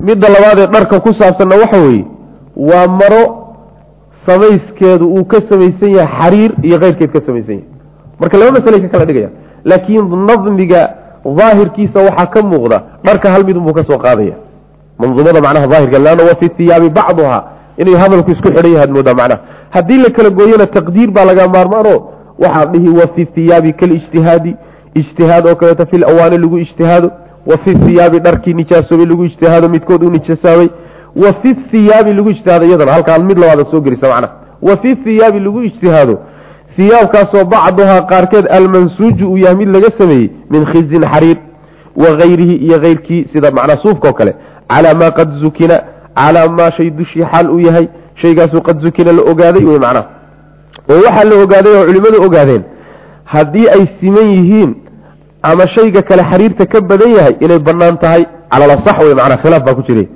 midda labaad ee dharka ku saabsanna waxa weeye waa maro samayskeedu uu ka samaysan yahay xariir iyo keyrkeed ka samaysan yahay marka laba masalay ka kala dhigaya laakiin nadmiga daahirkiisa waxaa ka muuqda dharka hal mid unbuu ka soo qaadaya manduumada macnaha daahirka leanna wa fi hiyaabi bacduha inay hadalku isku xidhan yahaad moodaa macnaha haddii la kala gooyana taqdiir baa laga maarmaano waxaa dhihi wa fi hiyaabi kalijtihaadi ijtihaad oo kaleeto fil awaani lagu ijtihaado wa fi hiyaabi dharkii nijaasoobay lagu ijtihaado midkood uu nijaasaabay wa fi hiyaabi lagu ijtihaado iyadana halkaa mid labaada soo gelisa macnaha wa fi hiyaabi lagu ijtihaado hiyaabkaasoo bacduhaa qaarkeed almansuuju uu yahay mid laga sameeyey min khizin xariir wa kayrihi iyo keyrkii sida macnaa suufka oo kale calaa maa qad zukina calaa maa shay dushii xaal uu yahay shaygaasuu qad zukina la ogaaday wey macnaha oo waxaa la ogaaday oo culimmadu ogaadeen haddii ay siman yihiin ama shayga kale xariirta ka badan yahay inay banaan tahay calala sax wey macnaa khilaaf baa ku jiray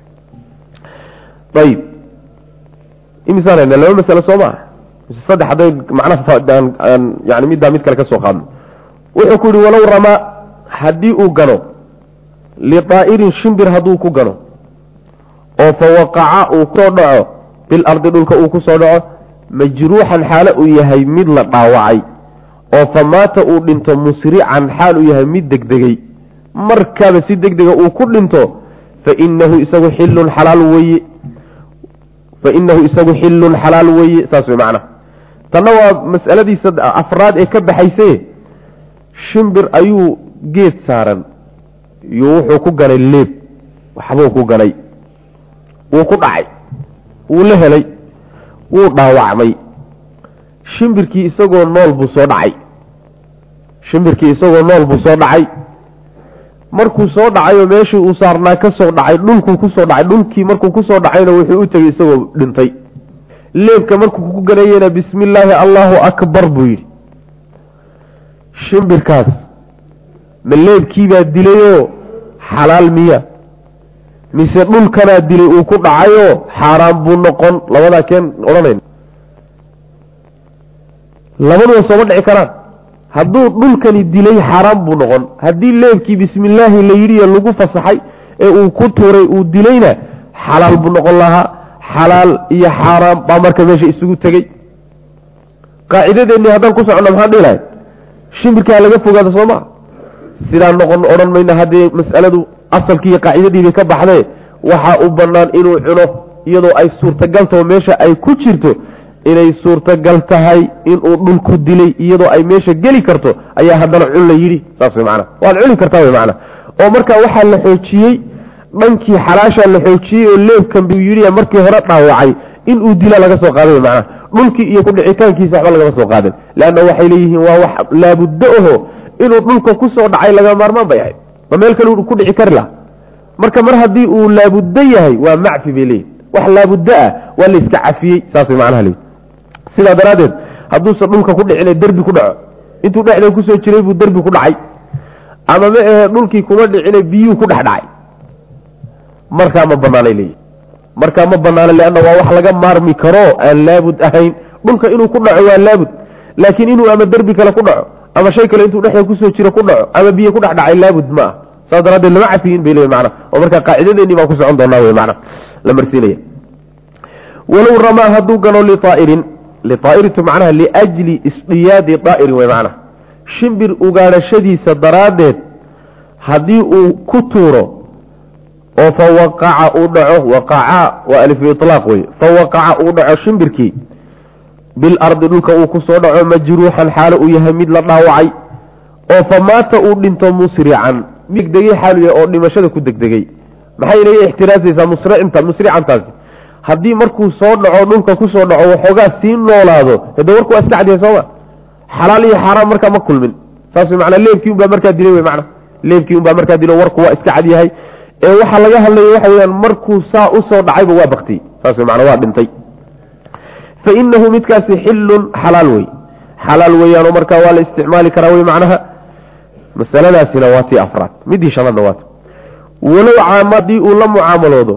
ayib imisaan hayna laba masale soo maa saddex hadday macnaha yani middaa mid kale ka soo qaadno wuxuu ku yihi walow ramaa haddii uu gano lidaa'irin shimbir hadduu ku gano oo fa waqaca uu kusoo dhaco bilardi dhulka uu ku soo dhaco majruuxan xaalo uu yahay mid la dhaawacay oo fa maata uu dhinto musrican xaal uu yahay mid degdegay markaaba si degdega uu ku dhinto fainahu isagu xilun xalaal weye fainahu isagu xilun xalaal weye saas wey macnaha tanna waa mas'aladiisa afraad ee ka baxayse shimbir ayuu geed saaran iyo wuxuu ku ganay leeb waxbuu ku ganay wuu ku dhacay wuu la helay wuu dhaawacmay shimbirkii isagoo nool buu soo dhacay shimbirkii isagoo nool buu soo dhacay markuu soo dhacayoo meeshii uu saarnaa ka soo dhacay dhulkuu kusoo dhacay dhulkii markuu kusoo dhacayna wuxuu u tegey isagoo dhintay leebka markuu ku ganayena bismi illaahi allahu akbar buu yidhi shimbirkaas ma leebkiibaa dilayoo xalaal miya mise dhulkanaa dilay uu ku dhacayoo xaaraan buu noqon labadaa keen odhanayn labaduba sooma dhici karaan hadduu dhulkani dilay xaaraan buu noqon haddii leebkii bismi illaahi la yidhiyo lagu fasaxay ee uu ku tuuray uu dilayna xalaal buu noqon lahaa xalaal iyo xaaraan baa marka meesha isugu tegey qaacidadeennii haddaan ku soconno maxaan dhihi lahay shimbirkaa laga fogaada soo maa sidaa noqon odhan mayna haddii mas'aladu asalkii iyo qaacidadiibay ka baxdee waxaa u bannaan inuu cuno iyadoo ay suurtagal taho meesha ay ku jirto inay suurtagal tahay inuu dhulku dilay iyadoo ay meesha geli karto ayaa haddana cun la yidhi saas way macana waad cuni kartaa way macana oo marka waxaa la xoojiyey dhankii xalaashaa la xoojiyey oo leebkan buu yidhi markii hore dhaawacay inuu dila laga soo qaaday macana dhulkii iyo kudhicitaankiisa waxba lagama soo qaadin leanna waxay leeyihiin waa wax laabuddo aho inuu dhulka ku soo dhacay laga maarmaan bay ahayd ma meel kale ku dhici kari laha marka mar haddii uu laabuddo yahay waa macfi bay leeyihin wax laabuddo ah waa la iska cafiyey saas way macnaha leeyihin sidaa daraaddeed hadduusan dhulka ku dhicina derbi ku dhaco intuu dhexda kusoo jiray buu derbi ku dhacay ama ma ahe dhulkii kuma dhicina biyuu ku dhex dhacay markaa ma banaanay leeyihi markaa ma banaana leanna waa wax laga maarmi karo aan laabud ahayn dhulka inuu ku dhaco waa laabud laakiin inuu ama derbi kale ku dhaco ama shay kale intuu dhexda kusoo jiro ku dhaco ama biyo ku dhex dhacay laabud ma ah saas daraaddeed lama cafiyin bay leeyihin macna oo markaa qaacidadeennii baan ku socon doonaa wey macna la marsiinaya walow ramaa hadduu gano liaa'irin liaa'iritu macnaha liajli isdiyaadi daa'irin wey macnaha shimbir ugaadhashadiisa daraaddeed haddii uu ku tuuro oo fa waqaca uu dhaco waqaca waa alif ilaaq wey fa waqaca uu dhaco shimbirkii bilardi dhulka uu ku soo dhaco majruuxan xaalo uu yahay mid la dhaawacay oo fa maata uu dhinto musrican mid degdegey xaalu yahay oo dhimashada ku degdegey maxay inaga ixtiraasaysaa musricinta musricantaasi haddii markuu soo dhaco dhulka kusoo dhaco waxoogaa sii noolaado hade warku waa iska cadyahay sooma xalaal iyo xaaraan markaa ma kulmin saas wey manaa leebkii unbaa markaa dilay wey mana leebkii unbaa markaa dilo warku waa iska cadyahay ee waxaa laga hadlaya waxa weyaan markuu saa usoo dhacayba waa baktiyey saas wey mana waa dhintay fa inahu midkaasi xilun xalaal wey xalaal weeyaanoo markaa waa la isticmaali karaa wey macnaha masaladaasina waa tii afraad midii shanaadna waata walow caama haddii uu la mucaamaloodo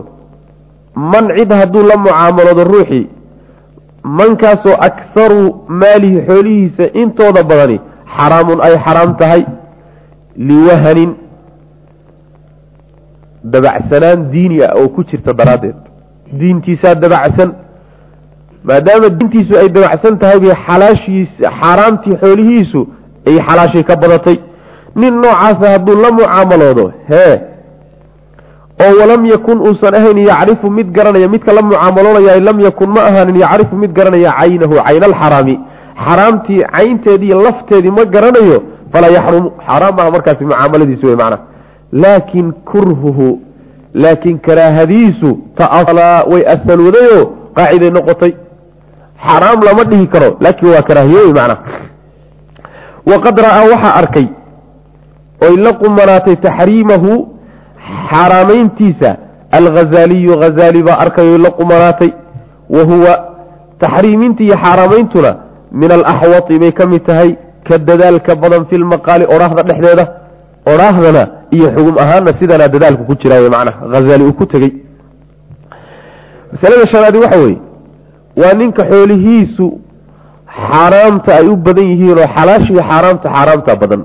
man cid hadduu la mucaamaloodo ruuxii mankaasoo akharu maalihi xoolihiisa intooda badani xaraamun ay xaraam tahay liwahanin dabacsanaan diini ah oo ku jirta daraaddeed diintiisaa dabacsan maadaama diintiisu ay dabacsan tahay bay xalaashiis xaaraamtii xoolihiisu ay xalaashii ka badatay nin noocaasa hadduu la mucaamaloodo hee oo walam yakun uusan ahayn yacrifu mid garanaya midka la mucaamaloonaya lam yakun ma ahaanin yacrifu mid garanaya caynahu cayna alxaraami xaraamtii caynteedii lafteedii ma garanayo falaa yaxrumu xaaraam maaha markaasi mucaamaladiisu wey macnaha laakin kurhuhu laakiin karaahadiisu ta'asalaa way asalwadayoo qaaciday noqotay xaraam lama dhihi karo laakiin waa karaahiye wey macnaha waqad ra'aa waxaa arkay oy la qumanaatay taxriimahu xaaraamayntiisa alghazaaliyu hazaali baa arkay oy la qumanaatay wa huwa taxriiminta iyo xaaraameyntuna min alaxwati bay ka mid tahay ka dadaalka badan fi lmaqaali odhaahda dhexdeeda odhaahdana iyo xugum ahaanna sidanaa dadaalku ku jira macnaha hazaali uu ku tegey masalada shanaadi waxa weeye waa ninka xoolihiisu xaaraamta ay u badan yihiin oo xalaasha iyo xaaraamta xaaraamta badan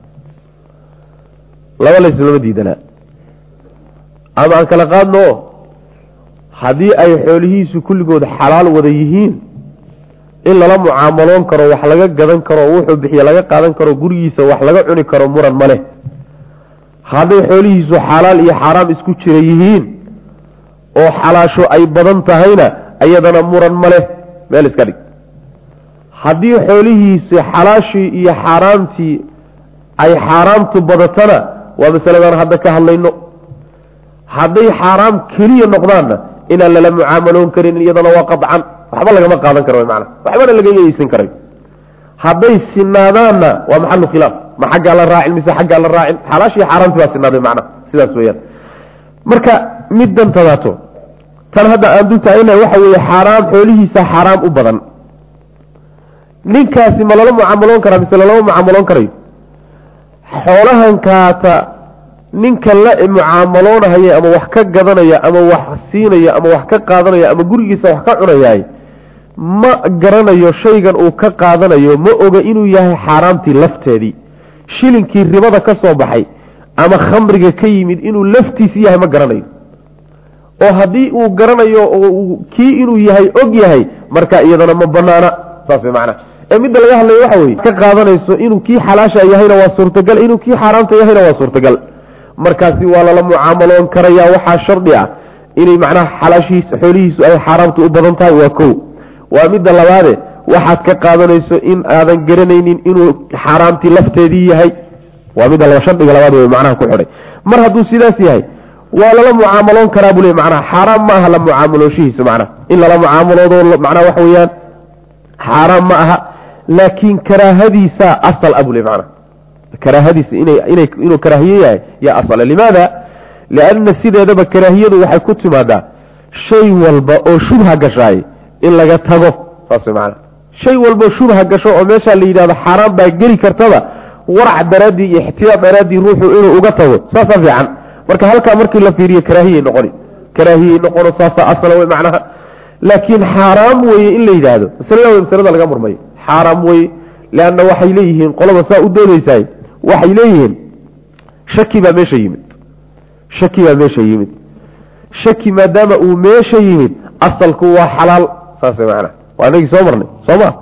laba layslama diidanaa ama aan kala qaadno haddii ay xoolihiisu kulligood xalaal wada yihiin in lala mucaamaloon karo wax laga gadan karo wuxuu bixiye laga qaadan karo gurigiisa wax laga cuni karo muran ma leh hadday xoolihiisu xalaal iyo xaaraam isku jira yihiin oo xalaasho ay badan tahayna iyadana muran ma leh meel iska dhig haddii xoolihiisi xalaashii iyo xaaraamtii ay xaaraamtu badatana waa masaladan hadda ka hadlayno hadday xaaraam keliya noqdaanna inaan lala mucaamaloon karin iyadana waa qacan waxba lagama qaadan karo mana waxbana laga yeeysan karay hadday sinaadaanna waa maxalu khilaaf ma xaggaa la raacin mise xaggaa la raacin xalaashii xaaraamti baa sinaaday macnaha sidaas weyaan marka middan tadaato tan hadda aan dul taagana waxa weeye xaaraam xoolihiisa xaaraam u badan ninkaasi ma lala mucaamaloon karaa mise lalama mucaamaloon karayo xoolahan kaata ninka la mucaamaloonahaya ama wax ka gadanaya ama wax siinaya ama wax ka qaadanaya ama gurigiisa wax ka cunayaay ma garanayo shaygan uu ka qaadanayo ma oga inuu yahay xaaraamtii lafteedii shilinkii ribada ka soo baxay ama khamriga ka yimid inuu laftiisi yahay ma garanayo oo haddii uu garanayo oo kii inuu yahay og yahay marka iyadana ma banaana saas way macnaha ee midda laga hadlayo waxa weye ka qaadanayso inuu kii xalaasha yahayna waa suurtagal inuu kii xaaraamta yahayna waa suurtagal markaasi waa lala mucaamaloon karaya waxaa shardi ah inay macnaha xalaashihiisa xoolihiisu ay xaaraamta u badan tahay waa kow waa midda labaade waxaad ka qaadanayso in aadan garanaynin inuu xaaraamtii lafteedii yahay waa midda laba shardiga labaad wey macnaha ku xidhay mar hadduu sidaas yahay waa lala mucaamaloon karaa buu le macnaha xaaraam ma aha la mucaamalooshihiisa macnaha in lala mucaamaloodo macnaha waxa weeyaan xaaraam ma aha laakiin karaahadiisa asal ah buu le macnaha karaahadiisa inay inay inuu karaahiye yahay yaa asala limaada lianna sideedaba karaahiyadu waxay ku timaadaa shay walba oo shubha gashaay in laga tago saas way macnaha shay walboo shubha gasho oo meeshaa la yidhahdo xaaraan baa geli kartaba warac daraaddii iyo ixtiyaad daraaddii ruuxu inuu uga tago saasaa fiican marka halkaa markii la fiiriyo karaahiyay noqoni karaahiyay noqono saasaa asala wey macnaha laakiin xaaraam weye in la yidhaahdo masalada wey masalada laga murmayo xaaraam weye leanna waxay leeyihiin qolada saa u doodeysaay waxay leeyihiin shaki baa meesha yimid shaki baa meesha yimid shaki maadaama uu meesha yimid asalku waa xalaal saas macnaha waa inagii soo marnay soo ma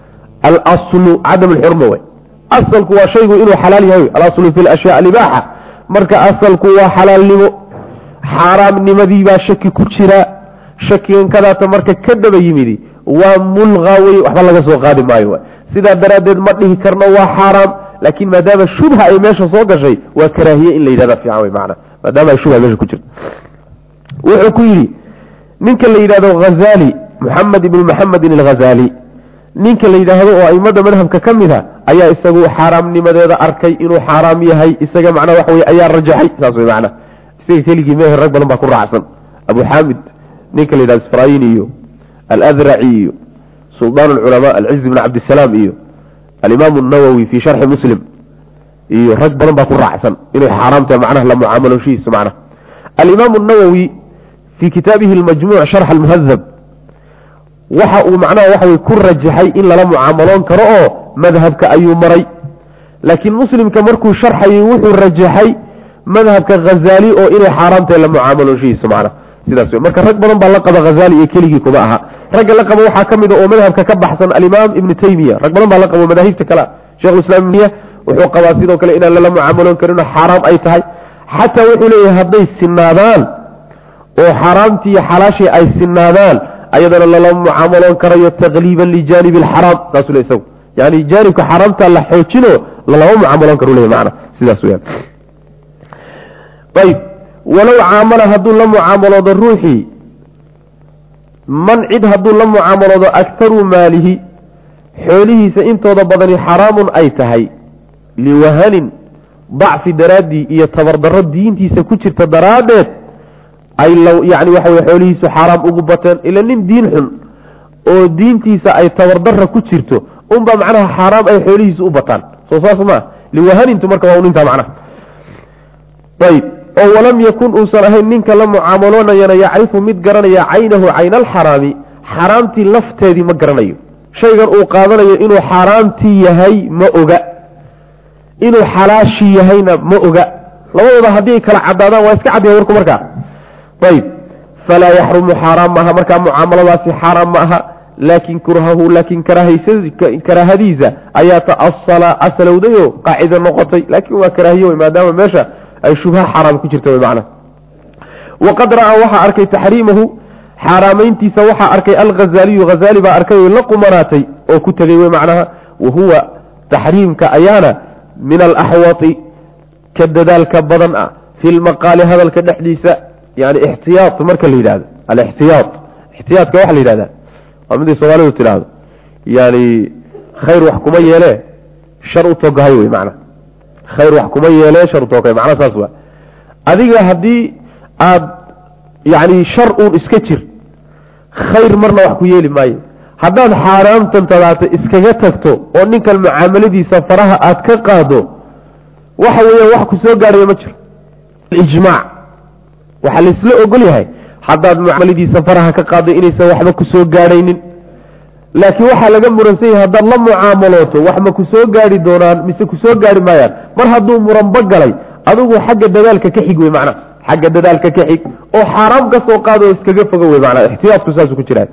alaslu cadam alxurma wey asalku waa shaygu inuu xalaal yahay alaslu fi lashyaa alibaaxa marka asalku waa xalaalnimo xaaraamnimadii baa shaki ku jira shakigan kadaata marka ka daba yimidi waa mulqa wey waxba laga soo qaadi maayo sidaa daraaddeed ma dhihi karno waa xaaraam laakiin maadaama shubha ay meesha soo gashay waa karaahiye in la yidhahda fiican wey macana maadaama ay shubha meesha ku jirto wuxuu ku yidhi ninka la yidhahdo hazali moxamed ibnu maxamedin alghazali ninka la yidhaahdo oo aimada madhabka ka mid a ayaa isagu xaaraamnimadeeda arkay inuu xaaraam yahay isaga macnaa waxa wey ayaa rajaxay saas wey macnaa isaga keligii meher rag badan baa ku raacsan abu xaamid ninka la yidhahdo isfraayini iyo aladraci iyo suldaan alculamaa alciz bn cabdisalaam iyo alimaam nawowi fi sharxi muslim iyo rag badan baa ku raacsan inay xaaraamtahay macnaha la mucaamaloshihiisa macnaha alimaam nawowi fii kitaabihi almajmuuc sharx almuhadab waxa uu macnaha waxa wey ku rajaxay in lala mucaamaloon karo oo madhabka ayuu maray laakiin muslimka markuu sharxayay wuxuu rajaxay madhabka hazaali oo inay xaaraamtahay la mucaamaloonshihiisa macna sidaas wey marka rag badan baa la qaba hazaali iyo keligii kuma aha ragga la qabo waxaa ka mid a oo madhabka ka baxsan alimaam ibnu taymiya rag badan baa la qabo madaahibta kale shekhulislaam ibniya wuxuu qabaa sidoo kale inaan lala mucaamaloon karinoo xaaraam ay tahay xataa wuxuu leeyahay hadday sinaadaan oo xaaraamtii iyo xalaashii ay sinaadaan ayadana lala mucaamaloon karayo taqliiban lijaanibi alxaraam saasuu le isagu yani jaanibka xaaraamta la xoojino lalama mucaamaloon karu leeyahy macna sidaas weyaan ayb walow caamala hadduu la mucaamaloodo ruuxii man cid hadduu la mucaamaloodo aktaru maalihi xoolihiisa intooda badani xaraamun ay tahay liwahanin dacfi daraaddii iyo tabardarro diintiisa ku jirta daraaddeed ay low yani waxa weye xoolihiisu xaaraam ugu bateen ila nin diin xun oo diintiisa ay tabardarra ku jirto unbaa macnaha xaaraam ay xoolihiisu u bataan soo saas maa liwahanintu marka waa nintaa macnaha ayb oo walam yakun uusan ahayn ninka la mucaamaloonayana yacrifu mid garanaya caynahu cayna alxaraami xaaraamtii lafteedii ma garanayo shaygan uu qaadanayo inuu xaaraamtii yahay ma oga inuu xalaashii yahayna ma oga labadooda haddii ay kala cadaadaan waa iska cadyahay warku markaa ayb falaa yaxrumu xaaraam ma aha markaa mucaamaladaasi xaaraam ma aha laakin kurhahu laakin karaahadiisa ayaa taasala asalowdayo qaacida noqotay laakin waa karaahiye wey maadaama meesha ay shubha xaaraam ku jirta man waqad ra'aa waxaa arkay taxriimahu xaaraamayntiisa waxaa arkay alghazaaliyu hazaali baa arkay la qumanaatay oo ku tegey wey macnaha wahuwa taxriimka ayaana min alaxwati ka dadaalka badan ah fi lmaqaali hadalka dhexdiisa yani ixtiyaa marka la yidhahdo alixtiyaa ixtiyaadka waxa la yidhahda waa miday soomaalidu tidhaahdo yani khayr wax kuma yeele shar u togahay wey macna khayr wax kuma yeele shar u togahay macna saas waa adiga haddii aada yani shar uun iska jir khayr marna wax ku yeeli maayo haddaad xaaraamtan tadaata iskaga tagto oo ninkan mucaamaladiisa faraha aad ka qaado waxa weeyaan wax ku soo gaadhaya ma jiro ijmaac waxaa laisla ogol yahay haddaad mucaamaladiisa faraha ka qaado inaysan waxba ku soo gaadhaynin laakiin waxaa laga muransan yahay haddaad la mucaamalooto wax ma ku soo gaadhi doonaan mise ku soo gaadhi maayaan mar hadduu muranba galay adigu xagga dadaalka ka xig wey macnaha xagga dadaalka ka xig oo xaaraam ka soo qaado oo iskaga fogo wey macnaha ixtiyaadku saasuu ku jiraa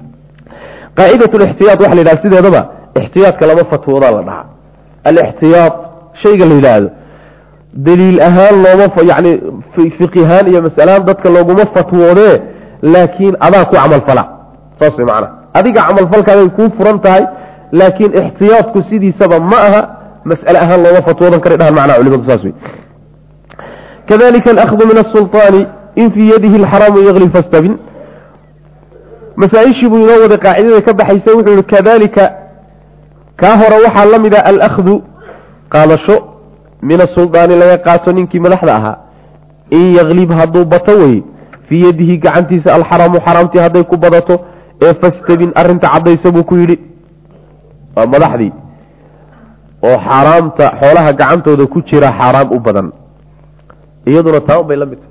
qaacidat lixtiyaad waxa la yidhaha sideedaba ixtiyaadka lama fatwoodaa la dhahaa alixtiyaad shayga la yidhaahdo daliil ahaan looma yani fiqihaan iyo masalahaan dadka looguma fatwoodee laakiin adaa ku camalfala saas way macnaha adiga camalfalkaaday kuu furan tahay laakiin ixtiyaadku sidiisaba ma aha mas'ale ahaan looma fatwoodan kara dhahan macnaha culimadu saas wey kadalika alahdu min asulطaani in fii yadihi alxaraamu yagli fastabin masaaishii buu inoo waday qaacidada ka baxaysa wuxuu yihi kadalika kaa hore waxaa la mid a alahdu qaadasho min asuldaani laga qaato ninkii madaxda ahaa in yaklib hadduu bato wey fii yadihi gacantiisa alxaraamu xaraamtii hadday ku badato ee fastabin arinta caddaysa buu ku yidhi waa madaxdii oo xaaraamta xoolaha gacantooda ku jira xaaraam u badan iyaduna taa bay la mid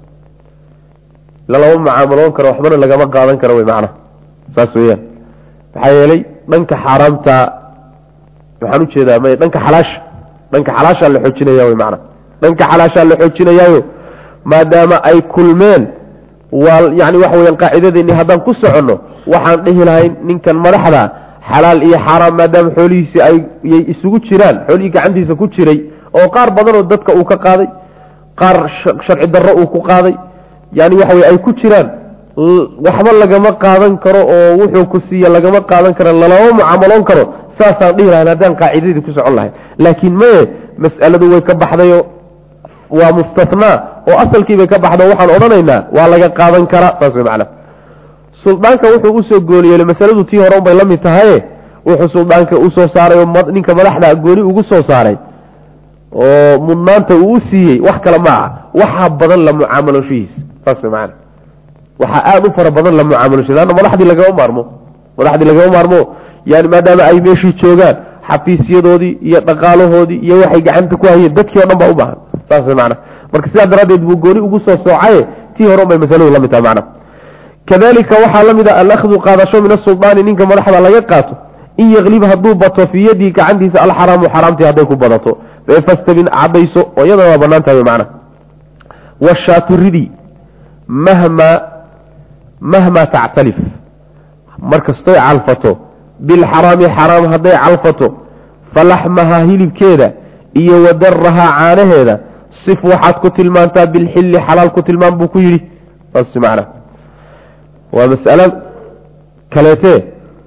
tahay lalama mucaamaloon karo waxbana lagama qaadan karo wey macnaha saas weyaan maxaa yeelay dhanka xaaraamta maxaan ujeedaa may dhanka xalaasha dhanka xalaashaa la xoojinaya wy macana dhanka xalaashaa la xoojinayaayo maadaama ay kulmeen waa yani waxa weyaan qaacidadeeni haddaan ku soconno waxaan dhihi lahayn ninkan madaxda xalaal iyo xaaraam maadaama xoolihiisi ay yay isugu jiraan xoolihii gacantiisa ku jiray oo qaar badanoo dadka uu ka qaaday qaar sharci darro uu ku qaaday yani waxa wey ay ku jiraan waxba lagama qaadan karo oo wuxuu ku siiya lagama qaadan karo lalama mucaamaloon karo saasaan dhihi lahayn haddaan qaacidadii ku socon lahay laakiin maye mas'aladu way ka baxdayo waa mustathnaa oo asalkiibay ka baxda waxaan odhanaynaa waa laga qaadan karaa saas way macana suldaanka wuxuu usoo gooliyeelay masaladu tii hore unbay la mid tahaye wuxuu suldaanka usoo saaray oo ninka madaxda gooni ugu soo saaray oo mudnaanta uu u siiyey wax kale ma aha waxaa badan la mucaamaloshihiis saas way macana waxaa aada u fara badan la mucaamaloshihiis anna madaxdii lagama maarmo madaxdii lagama maarmo yani maadaama ay meeshii joogaan xafiisyadoodii iyo dhaqaalahoodii iyo waxay gacanta ku hayeen dadkii o dhan baa u baahan saas way macana marka sidaa daraaddeed buu gooni ugu soo soocaye tii hore un bay masaladu la mid tahay macna kadalika waxaa la mid a alahdu qaadasho min asuldaani ninka madaxda laga qaato in yaklib hadduu bato fii yadii gacantiisa alxaraamu xaraamtii hadday ku badato fastabin cadayso oo iyadana waa banaan tahay macna washaatu ridi mahmaa mahmaa tactalif markastoy calfato bilxaraami xaraam hadday calfato falaxmahaa hilibkeeda iyo wadarahaa caanaheeda sif waxaad ku tilmaantaa bilxilli xalaal ku tilmaan buu ku yidhi saas macna waa mas'alo kaleetee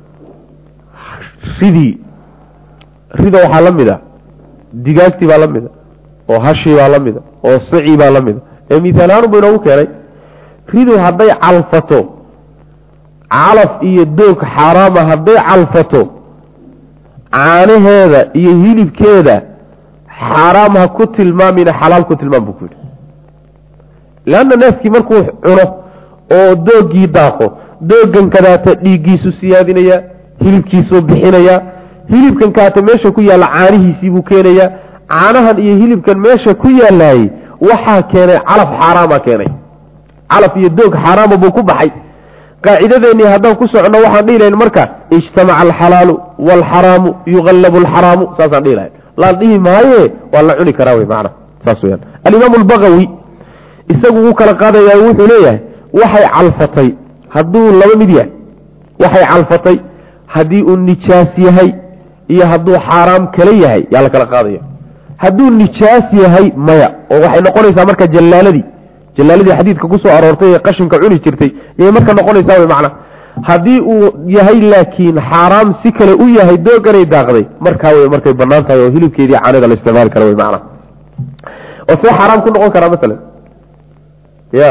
ridii rida waxaa la mid a digaagtii baa la mida oo hashii baa la mida oo sicii baa la mida ee mihaalahaan bu inoogu keenay ridu hadday calfato calaf iyo doog xaaraama hadday calfato caanaheeda iyo hilibkeeda xaaraam ha ku tilmaamina xalaal ku tilmaam buu ku yidhi leanna neefkii markuu cuno oo doogii daaqo dooggan kadaata dhiiggiisu siyaadinayaa hilibkiisuu bixinayaa hilibkan kaata meesha ku yaalla caanihiisii buu keenayaa caanahan iyo hilibkan meesha ku yaalaayey waxaa keenay calaf xaaraama keenay calaf iyo doog xaaraama buu ku baxay qaacidadeennii haddaan ku soconno waxaan dhihi lahayn marka ijtamaca alxalaalu waalxaraamu yuqallabu alxaraamu saasaan dhihi lahayn laan dhihi maaye waa la cuni karaa wey macana saas weyaan alimaamu albagawi isagu wuu kala qaadayaa wuxuu leeyahay waxay calfatay hadduu laba mid yahay waxay calfatay haddii uu nijaas yahay iyo hadduu xaaraam kale yahay yaa la kala qaadaya hadduu nijaas yahay maya oo waxay noqonaysaa marka jallaaladii jallaaladii xadiidka ku soo aroortay ee qashinka cuni jirtay yay marka noqonaysaa wey macna haddii uu yahay laakiin xaaraam si kale u yahay dooganay daaqday markaa wey markay banaan tahay oo hilibkeedii caanida la isticmaali kara wey macna oo see xaaraam ku noqon karaa masalan ya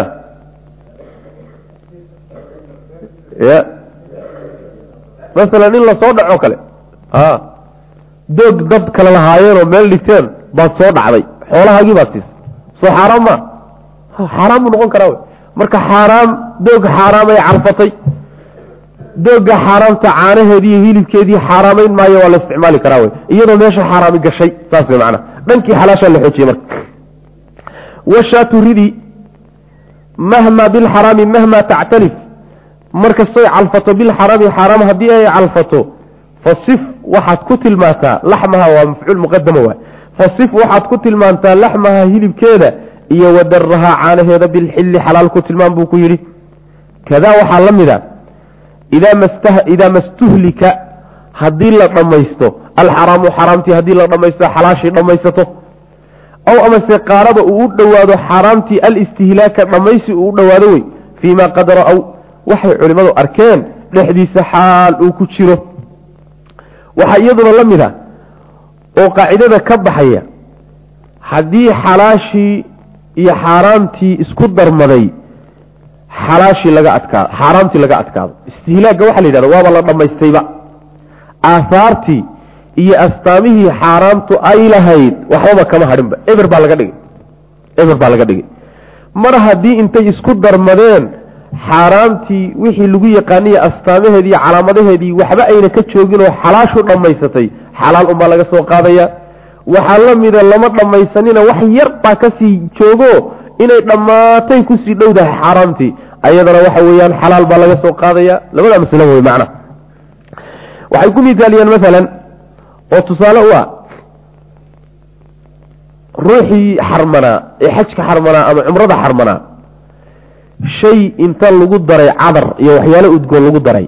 ya masalan in lasoo dhaco kale a doog dad kale lahaayeen oo meel dhigteen baad soo dhacday xoolahaagii baad siisa soo xaaraam ma xaaraam buu noqon karaa wey marka xaaraam doog xaaraamay calfatay doogga xaaraamta caanaheedii iyo hilibkeedii xaaraamayn maayo waa la isticmaali karaa wey iyadoo meesha xaaraami gashay saas wey macana dhankii xalaashaa la xoojiyey marka washaatu ridi mahma bilxaraami mahma tactalif markastoy calfato bilxaraami xaaraam haddii ay calfato fasif waxaad ku tilmaantaa laxmaha waa mafcuul muqadama waay fasif waxaad ku tilmaantaa laxmaha hilibkeeda iyo wadarahaa caanaheeda bilxilli xalaal ku tilmaan buu ku yidhi kadaa waxaa la mid a idaa mastuhlika haddii la dhammaysto alxaraamu xaraamtii haddii la dhammaysto xalaashii dhammaysato aw amase qaaraba uu u dhowaado xaaraamtii alistihlaaka dhammaysi uu u dhowaado wey fii ma qad ra-w waxay culimmadu arkeen dhexdiisa xaal uu ku jiro waxaa iyaduna la mid a oo qaacidada ka baxaya haddii xalaashii iyo xaaraamtii isku darmaday xalaashii laga adkaado xaaraamtii laga adkaado istihlaagga waxaa la yidhahda waaba la dhammaystayba aahaartii iyo astaamihii xaaraamtu ay lahayd waxbaba kama hadhinba eber baa laga dhigay eber baa laga dhigay mar haddii intay isku darmadeen xaaraamtii wixii lagu yaqaaniye astaamaheedii iyo calaamadaheedii waxba ayna ka joogin oo xalaashu dhammaysatay xalaal unbaa laga soo qaadaya waxaa la mida lama dhammaysanina wax yar baa kasii joogo inay dhammaatay kusii dhowdahay xaaraamtii ayadana waxa weeyaan xalaal baa laga soo qaadaya labada masle wey macna waxay ku mithaaliyeen maalan oo tusaale u ah ruuxii xarmanaa ee xajka xarmanaa ama cumrada xarmanaa shay inta lagu daray cadar iyo waxyaalo udgoon lagu daray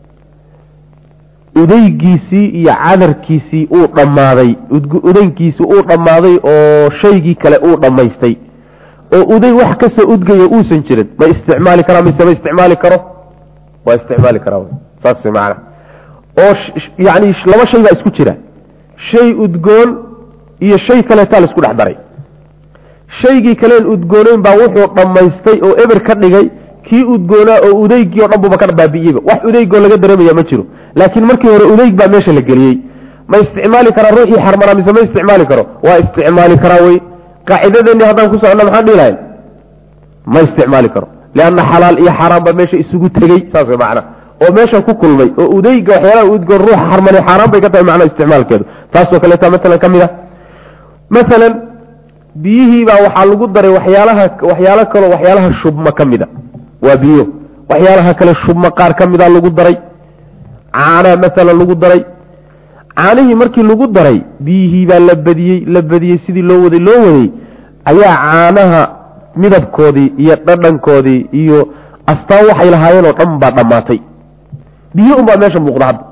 udaygiisii iyo cadarkiisii uu dhammaaday udaygiisii uu dhammaaday oo shaygii kale uu dhammaystay oo uday wax kasoo udgaya uusan jirin ma isticmaali karaa mise ma isticmaali karo waa isticmaali karaa saas maana oo yani laba shay baa isku jira shay udgoon iyo shay kaleetaa la isku dhex daray shaygii kaleen udgooneyn baa wuxuu dhammaystay oo eber ka dhigay kii udgoonaa oo udeygii o dhan buuba ka baabi'iyeyba wax udeygoo laga dareemaya ma jiro laakiin markii hore udeyg baa meesha la geliyey ma isticmaali karaa ruuxii xarmanaa mise ma isticmaali karo waa isticmaali karaa wey qaacidadeennii haddaan ku soconna maxaan dhihi lahayn ma isticmaali karo lianna xalaal iyo xaaraan baa meesha isugu tegey saas way macna oo meesha ku kulmay oo udeyga waxyaalaha udgoon ruuxa xarmanay xaaraan bay ka tahay macna isticmaalkeedu taasoo kaleeta maalan ka mid a maalan biyihii baa waxaa lagu daray waxyaalaha waxyaalo kaloo waxyaalaha shubma ka mid a waa biyo waxyaalaha kale shubma qaar ka mida lagu daray caanaa maalan lagu daray caanihii markii lagu daray biyihii baa la badiyey la badiyey sidii loo waday loo waday ayaa caanaha midabkoodii iyo dhadhankoodii iyo astaan waxay lahaayeen oo dhan baa dhammaatay biyo unbaa meesha muuqda hadda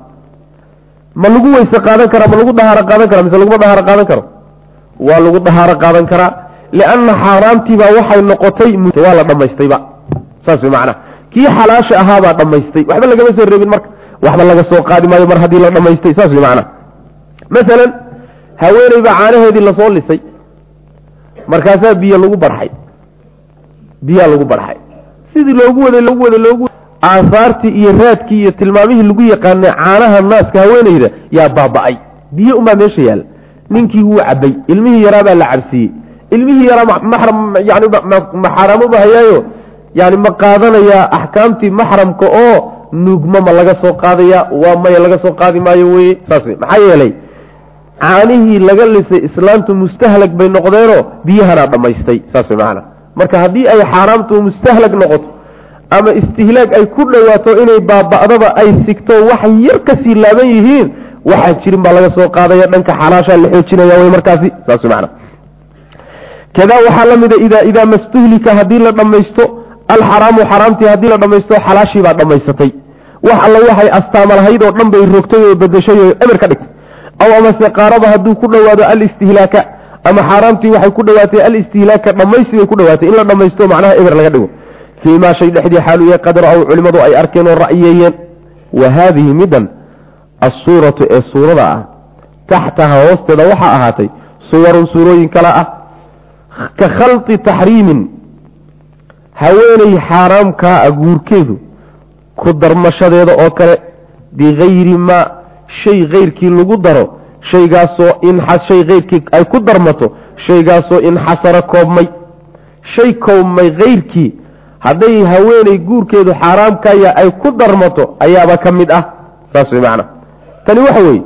ma lagu weyse qaadan karaa ma lagu dahaaro qaadan kara mise laguma dahaaro qaadan karo waa lagu dahaaro qaadan karaa lianna xaaraamtiibaa waxay noqotay waa la dhammaystayba saas way macnaha kii xalaasha ahaabaa dhammaystay waxba lagama soo reebin marka waxba laga soo qaadi maayo mar haddii la dhammaystay saas way macnaha masalan haweeney baa caanaheedii lasoo lisay markaasaa biyo lagu barxay biyaa lagu barxay sidii loogu waday loogu waday loogu aahaartii iyo raadkii iyo tilmaamihii lagu yaqaanay caanaha naaska haweeneyda yaa baaba'ay biyo unbaa meesha yaalla ninkii wuu cabay ilmihii yaraabaa la cabsiiyey ilmihii yaraa maxram yani maxaaraamo bahayaayo yani ma qaadanayaa axkaamtii maxramka oo nuugma ma laga soo qaadaya waa maya laga soo qaadi maayo weye saas wey maxaa yeelay caanihii laga lisay islaamtu mustahlag bay noqdeenoo biyahanaa dhammaystay saas wey macanaa marka haddii ay xaaraamtu mustahlag noqoto ama istihlaag ay ku dhowaato inay baaba'daba ay sigto wax yar kasii laaban yihiin waxaan jirin baa laga soo qaadaya dhanka xalaashaa la xoojinaya way markaasi saas wey macana kadaa waxaa la mida ida idaa mastuhlika haddii la dhammaysto alxaraamu xaraamtii haddii la dhammaysto xalaashii baa dhammaysatay wax alla waxay astaama lahayd oo dhan bay rogtay oo bedeshay oo eber ka dhigtay aw amase qaaraba hadduu ku dhowaado alistihlaaka ama xaaraamtii waxay ku dhowaatay alistihlaaka dhammaysi bay ku dhowaatay in la dhammaysto macnaha eber laga dhigo fii maa shay dhexdii xaalu yahay qadar aw culimmadu ay arkeen oo ra'yeeyeen wa haadihi middan assuuratu ee suurada ah taxtaha hoosteeda waxaa ahaatay suwarun suurooyin kale ah ka khalqi taxriimin haweeney xaaraamkaa a guurkeedu ku darmashadeeda oo kale bikayri maa shay kayrkii lagu daro shaygaasoo inshay kayrkii ay ku darmato shaygaasoo inxasara koobmay shay koobmay kayrkii hadday haweeney guurkeedu xaaraamkaya ay ku darmato ayaaba ka mid ah saas way macana tani waxa weeye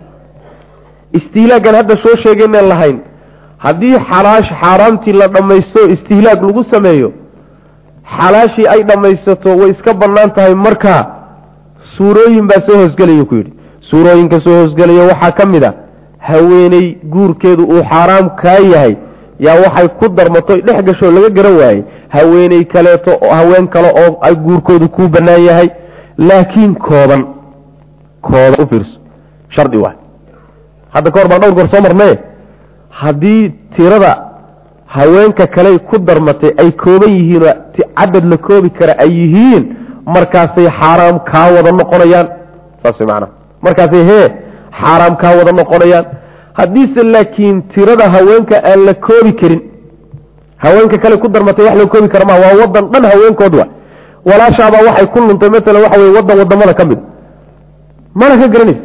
istihlaagan hadda soo sheegaynaan lahayn haddii xalaash xaaraamtii la dhammaysto istihlaag lagu sameeyo xalaashii ay dhammaysato way iska bannaan tahay markaa suurooyin baa soo hoosgelaya ku yidhi suurooyinka soo hoosgelaya waxaa ka mid a haweeney guurkeedu uu xaaraam kaa yahay yaa waxay ku darmato dhex gasho laga garan waayey haweeney kaleeto haween kale oo ay guurkoodu kuu bannaan yahay laakiin kooban kooban u fiirso shardi waay hadda ka hor baan dhowr goor soo marnaye haddii tirada haweenka kale ku darmatay ay kooban yihiinoo cadad la koobi kara ay yihiin markaasay xaaraam kaa wada noqonayaan saas way macanaha markaasay hee xaaraam kaa wada noqonayaan haddiise laakiin tirada haweenka aan la koobi karin haweenka kale ku darmatay wax la koobi kara maa waa wadan dhan haweenkood wa walaashaabaa waxay ku luntay masalan waxa weye wadan wadamada ka mid mana ka garanaysa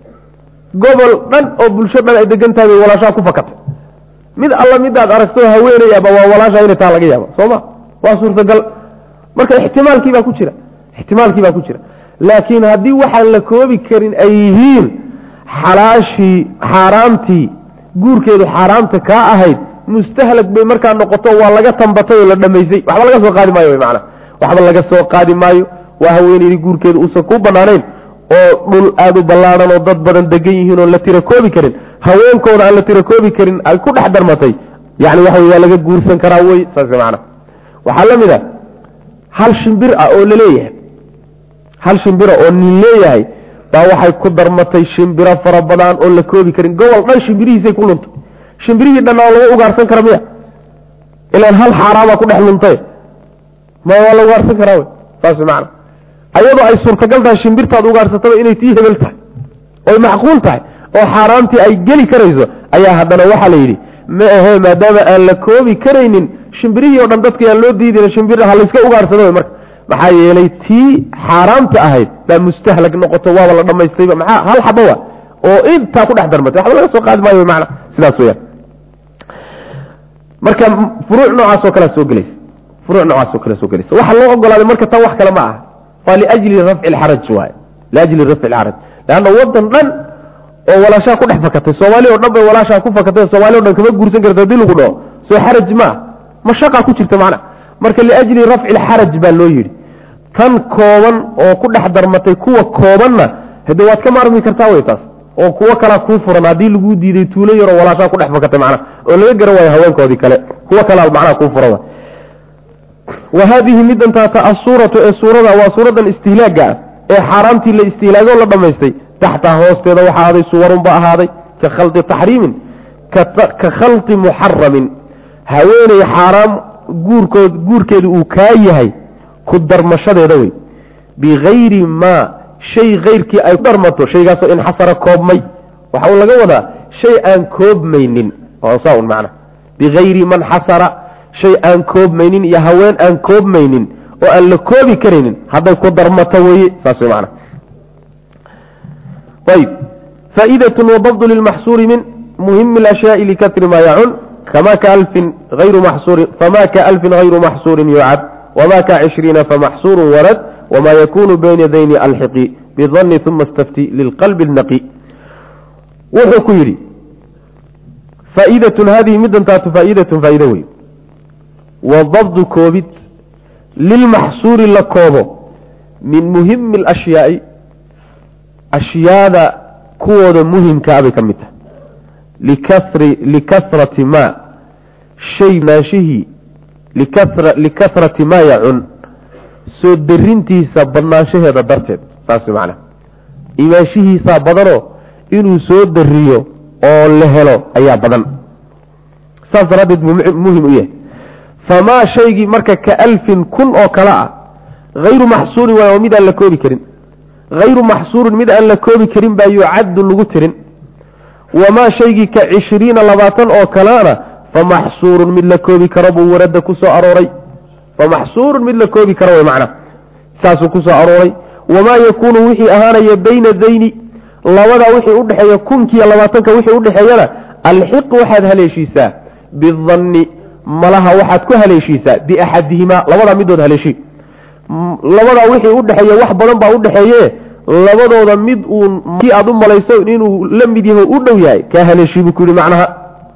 gobol dhan oo bulsho dhan ay degan tahay bay walaashaa ku fakatay mid alla midaad aragto haweenayaba waa walaasha inay taa laga yaaba soo ma waa suurtagal marka ixtimaalkii baa ku jira ixtimaalkii baa ku jira laakiin haddii waxaan la koobi karin ay yihiin xalaashii xaaraamtii guurkeedu xaaraamta kaa ahayd mustahlag bay markaa noqoto waa laga tambatay oo la dhamaysay waxba laga soo qaadi maayo mana waxba laga soo qaadi maayo waa haweeneydii guurkeedu uusan ku banaanayn oo dhul aada u ballaadhan oo dad badan degan yihiin oon la tira koobi karin haweenkooda aan la tira koobi karin ay ku dhex darmatay yani waxa wey waa laga guursan karaa wey saas macana waxaa la mid a hal shimbir ah oo laleeyahay hal shimbira oo nin leeyahay baa waxay ku darmatay shimbiro fara badan oo la koobi karin gobol dhan shimbirihiisay ku luntay shimbirihii dhanna oo laga ugaarsan kara miya ilaan hal xaaraama ku dhex luntay ma waa la ugaarsan karaa wey saas macana ayadoo ay suurtagal tahay shimbirtaad ugaarsataba inay tii hebel tahay oy macquul tahay oo xaaraamtii ay geli karayso ayaa haddana waxaa la yidhi ma ahe maadaama aan la koobi karaynin shimbirihii o dhan dadkii aan loo diidin shimbir ha layska ugaarsado wey marka maxaa yeelay tii xaaraamta ahayd baa mustahlag noqoto waaba la dhamaystayba maxaa hal xaba wa oo intaa ku dhex darmatay waxba laga soo qaadi maayo mana sidaas weyaan marka furuuc noocaas oo kale soo gelaysa furuuc noocaas oo kale soo gelaysa waxa loo ogolaaday marka tan wax kale ma aha waa liajli rafci lxaraj waay liajli rafci lxaraj leanna wadan dhan oo walaashaa ku dhex fakatay soomaali o dhan bay walaashaa ku fakatay soomali o dhan kama guursan karta hadii lagu dhaho soo xaraj ma mashaqaa ku jirta macna marka liajli rafci lxaraj baa loo yidhi tan kooban oo ku dhex darmatay kuwa koobanna hade waad ka maarmi kartaa wey taas oo kuwo kalaa kuu furan haddii laguu diiday tuulo yaroo walaashaa ku dhex fakatay macna oo laga garan waayo haweenkoodii kale kuwo kalaa macnaha kuu furan wa haadihi midantaata assuuratu ee suurada waa suuradan istihlaaga ah ee xaaraamtii la istihlaago la dhammaystay taxtaha hoosteeda waxaa ahaaday suwarunba ahaaday ka khalqi taxriimin ka khalqi muxaramin haweeney xaaraam guurkood guurkeedu uu kaa yahay ku darmashadeeda wey bikayri maa shay kayrkii ay ku darmato shaygaasoo inxasara koobmay waxa uu laga wadaa shay aan koobmaynin saa un macna bikayri man xasara shay aan koobmaynin iyo haween aan koobmaynin oo aan la koobi karaynin hadday ku darmato weye saas wey macna ayb faa'idat wadabdu lilmaxsuuri min muhimi اlashyaai likatri ma yacun kama kaalfin ayru maxsuurin fama kaalfin hayru maxsuurin yucad wma ka cishriina famaxsuuru warad wma yakunu bayna dayni alxiqi bidani uma stafti lilqalbi اnaqi wuxuu ku yidhi faa'idatun hadihi midantaatu faa'idatun faa'ido wey wadabdu koobid lilmaxsuuri la koobo min muhimi اlashyaai ashyaada kuwooda muhimkaa bay ka mid tahay likasri likasrati ma shay maashihii likasrati maa yacun soo darintiisa badnaanshaheeda darteed saas macna imaanshihiisaa badanoo inuu soo dariyo oo la helo ayaa badan saas daraaddeed buu muhim u yahay famaa shaygii marka ka alfin kun oo kale ah hayru maxsuurin waay oo mid aan la koobi karin hayru maxsuurin mid aan la koobi karin baa yucaddu lagu tirin wamaa shaygii ka cishriina labaatan oo kaleana famaxsuurun mid la koobi karo buu warada ku soo arooray famaxsuurun mid la koobi karo way macna saasuu ku soo arooray wamaa yakuunu wixii ahaanaya bayna dayni labadaa wixii udhexeeya kunkiiyo labaatanka wixii udhexeeyana alxiq waxaad haleeshiisaa bidanni malaha waxaad ku haleeshiisaa biaxadihimaa labadaa midood haleeshii labadaa wixii udhexeeya wax badan baa udhexeeye labadooda mid uun kii aad u malayso inuu la mid yahay u dhow yahay kaa haleeshii buu ku yihi macnaha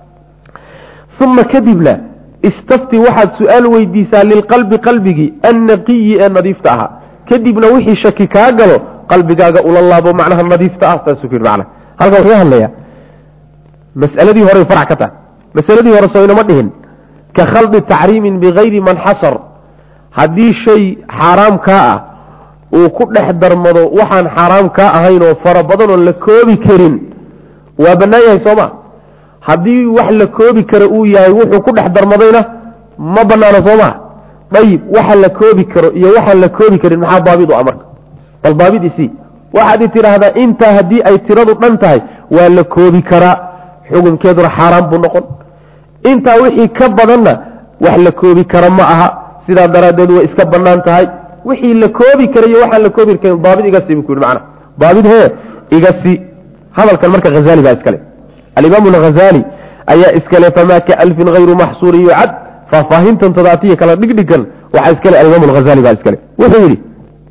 uma kadibna istafti waxaad su-aal weydiisaa lilqalbi qalbigii annaqiyi ee nadiifta ahaa kadibna wixii shaki kaa galo qalbigaaga ula laabo macnaha nadiifta ah saasuu ku yidhi macnaha halkan wuxuu hadlayaa mas'aladii horey farac ka tahay masaladii hore soo inama dhihin ka khaldi taxriimin bikayri man xasar haddii shay xaaraam kaa ah uu ku dhex darmado waxaan xaaraam kaa ahayn oo fara badan oo la koobi karin waa bannaan yahay soo ma haddii wax la koobi karo uu yahay wuxuu ku dhex darmadayna ma banaano soo maa dayib waxa la koobi karo iyo waxaan la koobi karin maxaa baabid u amarka bal baabid isii waxaad i tidhaahdaa intaa haddii ay tiradu dhan tahay waa la koobi karaa xukunkeeduna xaaraan buu noqon intaa wixii ka badanna wax la koobi kara ma aha sidaa daraaddeed way iska bannaan tahay wixii la koobi kara iyo waxaan la koobi karin baabid iga sii buu ku yidhi macana baabid hee iga sii hadalkan marka hazaali baa iskale alimaam alghazali ayaa iskale famaa ka alfin hayru maxsuurin yucad faahfaahintan tadaatiya kala dhigdhigan waxaa iskale alimaam alghazali baa iskale wuxuu yidhi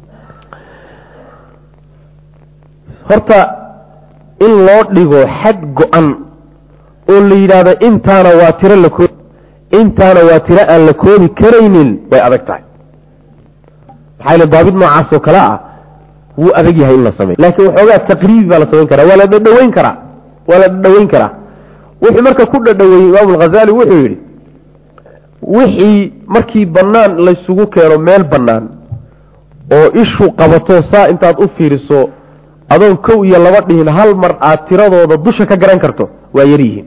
horta in loo dhigo xad go-an oo la yidhaahdo intaana waa tiro la koobi intaana waa tiro aan la koobi karaynin way adag tahay maxaa yale daabid noocaas oo kale ah wuu adag yahay in la sameyo laakiin waxoogaa taqriibi baa la samayn karaa waa la dhadhaweyn karaa waa la dhadhaweyn karaa wuxuu marka ku dhadhaweeyey imaamu alghazali wuxuu yidhi wixii markii bannaan laysugu keeno meel bannaan oo ishu qabato saa intaad u fiiriso adoon kow iyo laba dhihin hal mar aad tiradooda dusha ka garan karto waa yar yihiin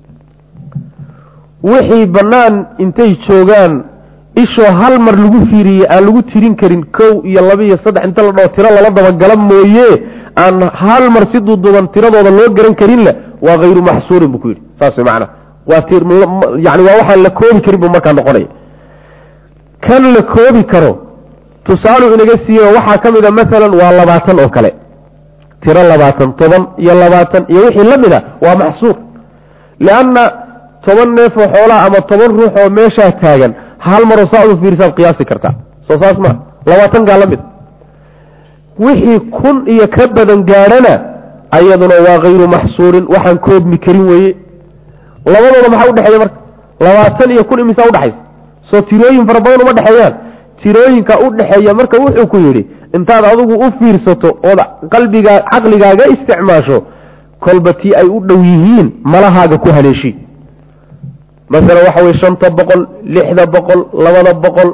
wixii bannaan intay joogaan ishoo hal mar lagu fiiriyey aan lagu tirin karin kow iyo laba iyo saddex inta la dhao tiro lala dabagala mooye aan hal mar si duuduuban tiradooda loo garan karinle waa hayru maxsuurin buu ku yidhi saas way macana waa yani waa waxaan la koobi karin buu markaa noqonaya kan la koobi karo tusaalu inaga siiyo waxaa ka mid a maalan waa labaatan oo kale tiro labaatan toban iyo labaatan iyo wixii la mid a waa maxsuur lianna toban neefoo xoolaa ama toban ruux oo meeshaa taagan hal maroo saa udu fiirisaad qiyaasi kartaa soo saas ma labaatankaa la mid wixii kun iyo ka badan gaadhana ayaduna waa hayru maxsuurin waxaan koobmi karin weeye labadooda maxaa udhexeeya marka labaatan iyo kun imisaa udhexaysa soo tirooyin fara badan uma dhexeeyaan tirooyinka udhexeeya marka wuxuu ku yidhi intaad adigu u fiirsato ood qalbigaa caqligaaga isticmaasho kolba tii ay u dhow yihiin malahaaga ku haleeshi masalan waxa weye shanta boqol lixda boqol labada boqol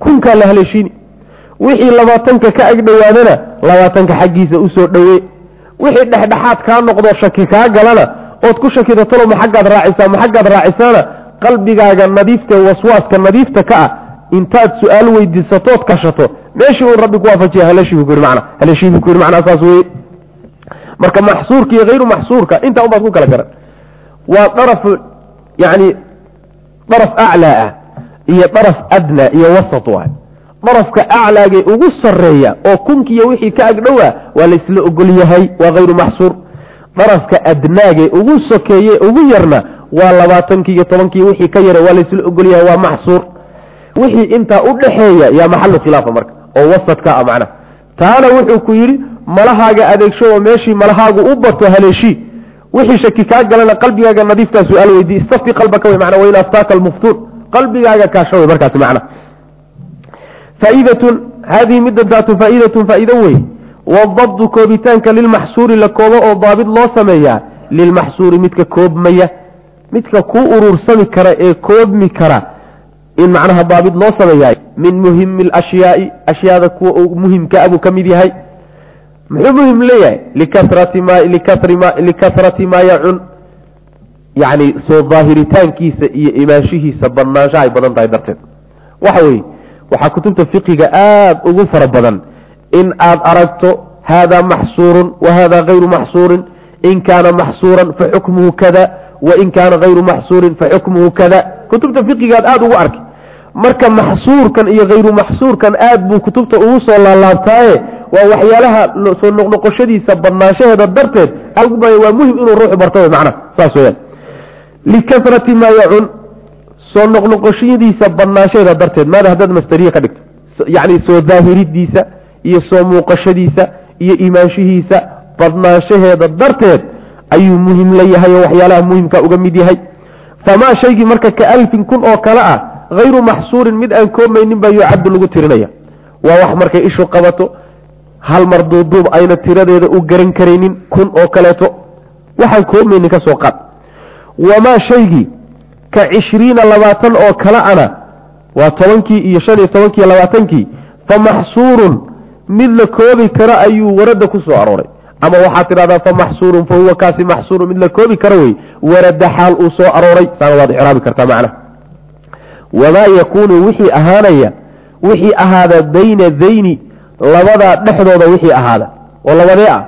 kunkaa la haleeshiini wixii labaatanka ka ag dhowaadana labaatanka xaggiisa usoo dhowee wixii dhexdhexaad kaa noqdo shaki kaa galana ood ku shakida talo ma xaggaad raacisaa ma xaggaad raacisaana qalbigaaga nadiifta waswaaska nadiifta ka ah intaad su-aal weydiisatood kashato meeshii uu rabbi ku waafajiya haleeshii ku yidhi macna haleeshii buu ku yidhi macnaa saas weye marka maxsuurka iyo hayru maxsuurka intaa unbaad ku kala garan waa daraf yani daraf aclaa ah iyo daraf adnaa iyo wasat waay darafka aclaagee ugu sareeya oo kunkiiyo wixii ka agdhowaa waa laysla ogol yahay waa hayru maxsuur darafka adnaagee ugu sokeeye ugu yarna waa labaatankii iyo tobankii wixii ka yara waa laysla ogol yahay waa maxsuur wixii intaa u dhaxeeya yaa maxalu khilaafa marka oo wasadka a macnaha taana wuxuu ku yidhi malahaaga adeegsho oo meeshii malahaagu u bato haleeshii wixii shaki kaa galana qalbigaaga nadiiftaa su-aal weydii istafti qalbaka wey mana wain aftaaka almuftuun qalbigaaga kaasho wey markaasi macna faa'idatun haadihi midantaatu faa'idatun faa'ido wey wadabdu koobitaanka lilmaxsuuri la koobo oo daabid loo sameeyaa lilmaxsuuri midka koobmaya midka kuu uruursami kara ee koobmi kara in macnaha daabid loo sameeyaay min muhimi alashyaai ashyaada kuwa uu muhimka abuu ka mid yahay muxuu muhim leeyahay likasrati ma likasrima likasrati maa yacun yacni soo daahiritaankiisa iyo imaanshihiisa badnaansha ay badan tahay darteed waxa weeye waxaa kutubta fiqiga aada ugu fara badan in aad aragto hada maxsuurun wa hada gayru maxsuurin in kaana maxsuuran faxukmuhu kada wain kaana gayru maxsuurin faxukmuhu kada kutubta fiqigaad aada ugu arkay marka maxsuurkan iyo hayru maxsuurkan aad buu kutubta ugu soo laalaabtaaye waa waxyaalaha soo noqnoqoshadiisa badnaanshaheeda darteed waa muhim inuu ruuxu barto macnaha saas weyaan likasrati maa yacun soo noqnoqoshadiisa badnaanshaheeda darteed maada haddaad masteriye ka dhigto yacni soo daahiridiisa iyo soo muuqashadiisa iyo imaanshihiisa badnaanshaheeda darteed ayuu muhim la yahay oo waxyaalaha muhimka uga mid yahay famaa shaygii marka ka alfin kun oo kale ah hayru maxsuurin mid aan koomaynin baa yucaddu lagu tirinaya waa wax markay ishu qabato hal mar duuduub ayna tiradeeda u garan karaynin kun oo kaleeto waxaan koomaynin ka soo qaad wamaa shaygii ka cishriina labaatan oo kale ana waa tobankii iyo shan iyo tobankii labaatankii fa maxsuurun mid la koobi karo ayuu warada ku soo arooray ama waxaad tidhahdaa fa maxsuurun fa huwa kaasi maxsuurun mid la koobi karo wey warada xaal uu soo arooray saana waad icraabi kartaa macnaha wamaa yakuunu wixii ahaanaya wixii ahaada bayna dayni labadaa dhexdooda wixii ahaada oo labadee ah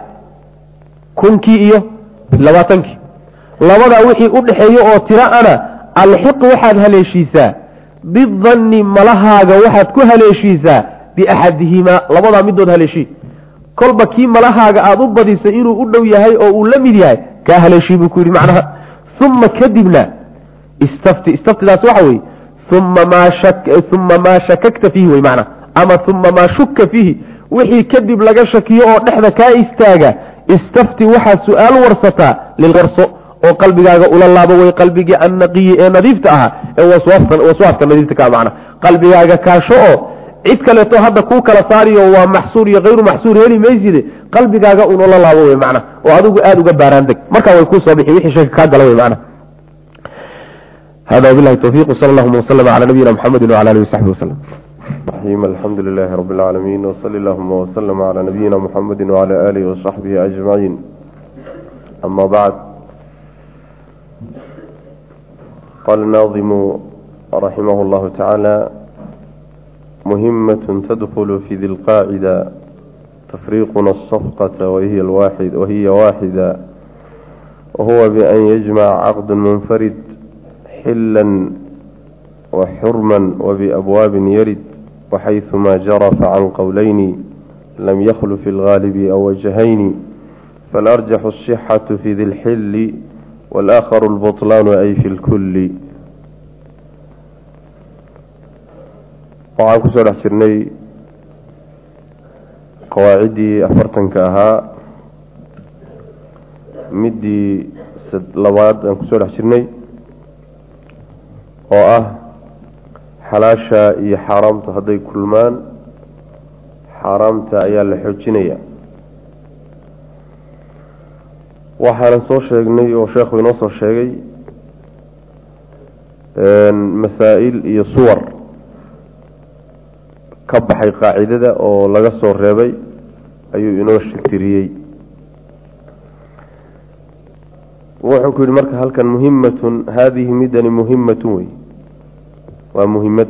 kunkii iyo labaatankii labadaa wixii u dhexeeya oo tira ana alxiq waxaad haleeshiisaa bidanni malahaaga waxaad ku haleeshiisaa biaxadihimaa labadaa midood haleeshii kolba kii malahaaga aada u badisay inuu u dhow yahay oo uu la mid yahay kaa haleeshii buu ku yidhi macnaha uma kadibna istafti istaftidaas waxa weye uma maa uma maa shakakta fiihi wey macnaha ama uma maa shuka fiihi wixii kadib laga shakiyo oo dhexda kaa istaaga istafti waxaad su-aal warsataa lilwarso oo qalbigaaga ula laabo way qalbigii annaqiyi ee nadiifta ahaa ee waswaaska nadiifta ka macna qalbigaaga kaasho oo cid kaleeto hadda kuu kala saariyo waa maxsuur iyo hayru maxsuur heli mayside qalbigaaga un ula laabo wey macna oo adigu aada uga baaraan deg markaa way kuu soo bixi wixii shaki kaa gala wey macna hada wabilahi towfiiq sal allahuma waslama cala nabiyina mxamedi wcala alihi wasaxbi waslem الرحيم الحمد لله رب العالمين وصلى اللهم وسلم على نبينا محمد وعلى آله وصحبه أجمعين أما بعد قال الناظم رحمه الله تعالى مهمة تدخل في ذي القاعدة تفريقنا الصفقة وهي الواحد وهي واحدة وهو بأن يجمع عقد منفرد حلا وحرما وبأبواب يرد وحيثما جرى فعن قولين لم يخل في الغالب أو وجهين فالأرجح الصحة في ذي الحل والآخر البطلان أي في الكل waxaan kusoo dhex jirnay qawaaciddii afartanka ahaa middii labaad aan kusoo dhex jirnay oo ah xalaasha iyo xaaraamtu hadday kulmaan xaaraamta ayaa la xoojinaya waxaanan soo sheegnay oo sheekhu inoo soo sheegay masaa'il iyo suwar ka baxay qaacidada oo laga soo reebay ayuu inoo tiriyey wuxuu ku yihi marka halkan muhimatun haadihi midani muhimatun wey waa muhimad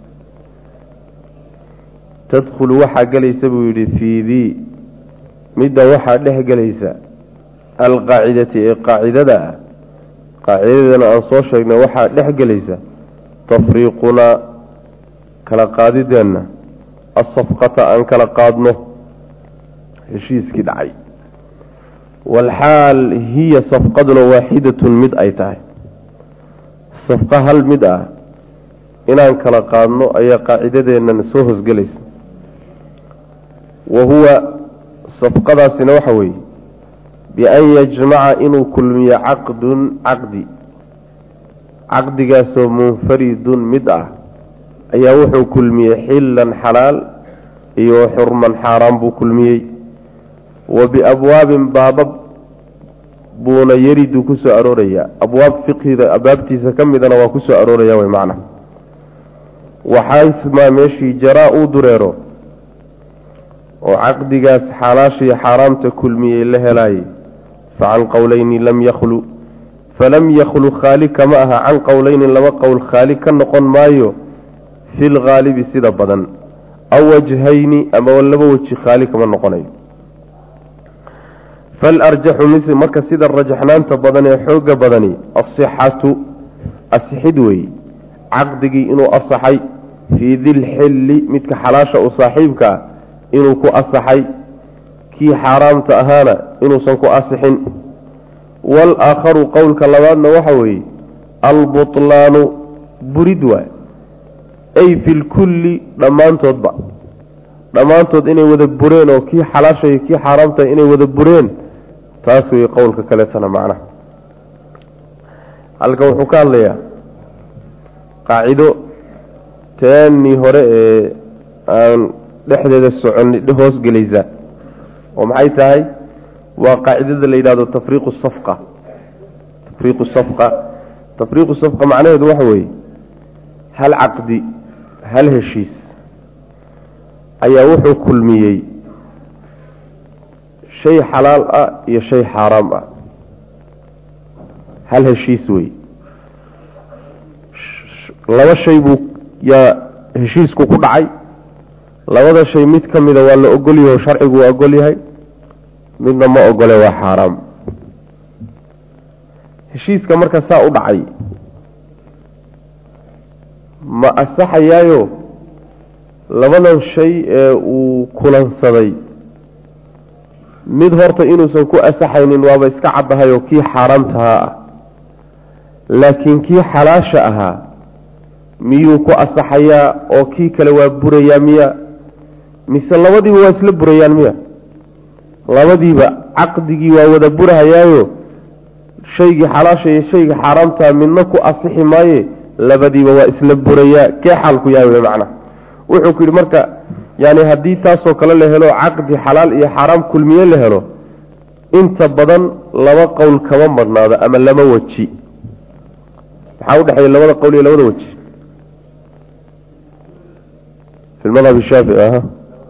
tadkhulu waxaa gelaysa buu yihi fii dii midda waxaa dhex gelaysa alqaacidati ee qaacidada ah qaacidadana aan soo sheegnay waxaa dhex gelaysa tafriiqunaa kala qaadideenna asafqata aan kala qaadno heshiiskii dhacay walxaal hiya safqaduna waaxidatun mid ay tahay safqa hal mid ah inaan kala qaadno ayaa qaacidadeennan soo hosgelaysa wa huwa safqadaasina waxa weeye bian yajmaca inuu kulmiyo caqdun caqdi caqdigaasoo munfaridun mid ah ayaa wuxuu kulmiyey xillan xalaal iyo xurman xaaraan buu kulmiyey wa biabwaabin baabab buuna yaridu ku soo aroorayaa abwaab fiqhida abaabtiisa ka midana waa ku soo arooraya way macna waxaismaa meeshii jaraa uu dureero oo caqdigaas xalaashiyo xaaraamta kulmiyey la helaayey fa can qowleyni lam yakhlu falam yakhlu khaali kama aha can qowleyni laba qowl khaali ka noqon maayo fi lghaalibi sida badan aw wajhayni ama laba weji khaali kama noqonayo falarjaxu mise marka sida rajaxnaanta badan ee xooga badani asixatu asixid weeye caqdigii inuu asaxay fii dilxilli midka xalaasha u saaxiibka ah inuu ku asaxay kii xaaraamta ahaana inuusan ku asixin waalaakharu qowlka labaadna waxa weeye albutlaanu burid waay ay fi lkulli dhammaantoodba dhammaantood inay wada bureen oo kii xalaasha iyo kii xaaraamta inay wada bureen taas wey qowlka kaleetana macnaha halka wuxuu ka hadlayaa qaacido teennii hore ee aan dhexdeeda socon hoos gelaysa oo maxay tahay waa qaacidada la yidhahdo tafriiqu safqa tafriiqu safqa tafriiqu safqa macnaheedu waxa weeye hal caqdi hal heshiis ayaa wuxuu kulmiyey shay xalaal ah iyo shay xaaraam ah hal heshiis wey laba shay buu yaa heshiisku ku dhacay labada shay mid ka mida waa la ogolyahay oo sharcigu waa ogol yahay midna ma ogole waa xaaraam heshiiska marka saa u dhacay ma asaxayaayo labadan shay ee uu kulansaday mid horta inuusan ku asaxaynin waaba iska caddahay oo kii xaaraamtahaa ah laakiin kii xalaasha ahaa miyuu ku asaxayaa oo kii kale waa burayaa miya mise labadiiba waa isla burayaan miya labadiiba caqdigii waa wada burahayaayo shaygii xalaasha iyo shaygii xaaraamtaa midna ku asixi maaye labadiiba waa isla burayaa kee xaalku yahay wey macnaha wuxuu ku yidhi marka yani haddii taasoo kale la helo caqdi xalaal iyo xaaraam kulmiye la helo inta badan laba qowl kama madhnaado ama lama weji maxaa udhexeeya labada qowl iyo labada weji fi madhab shaafici aha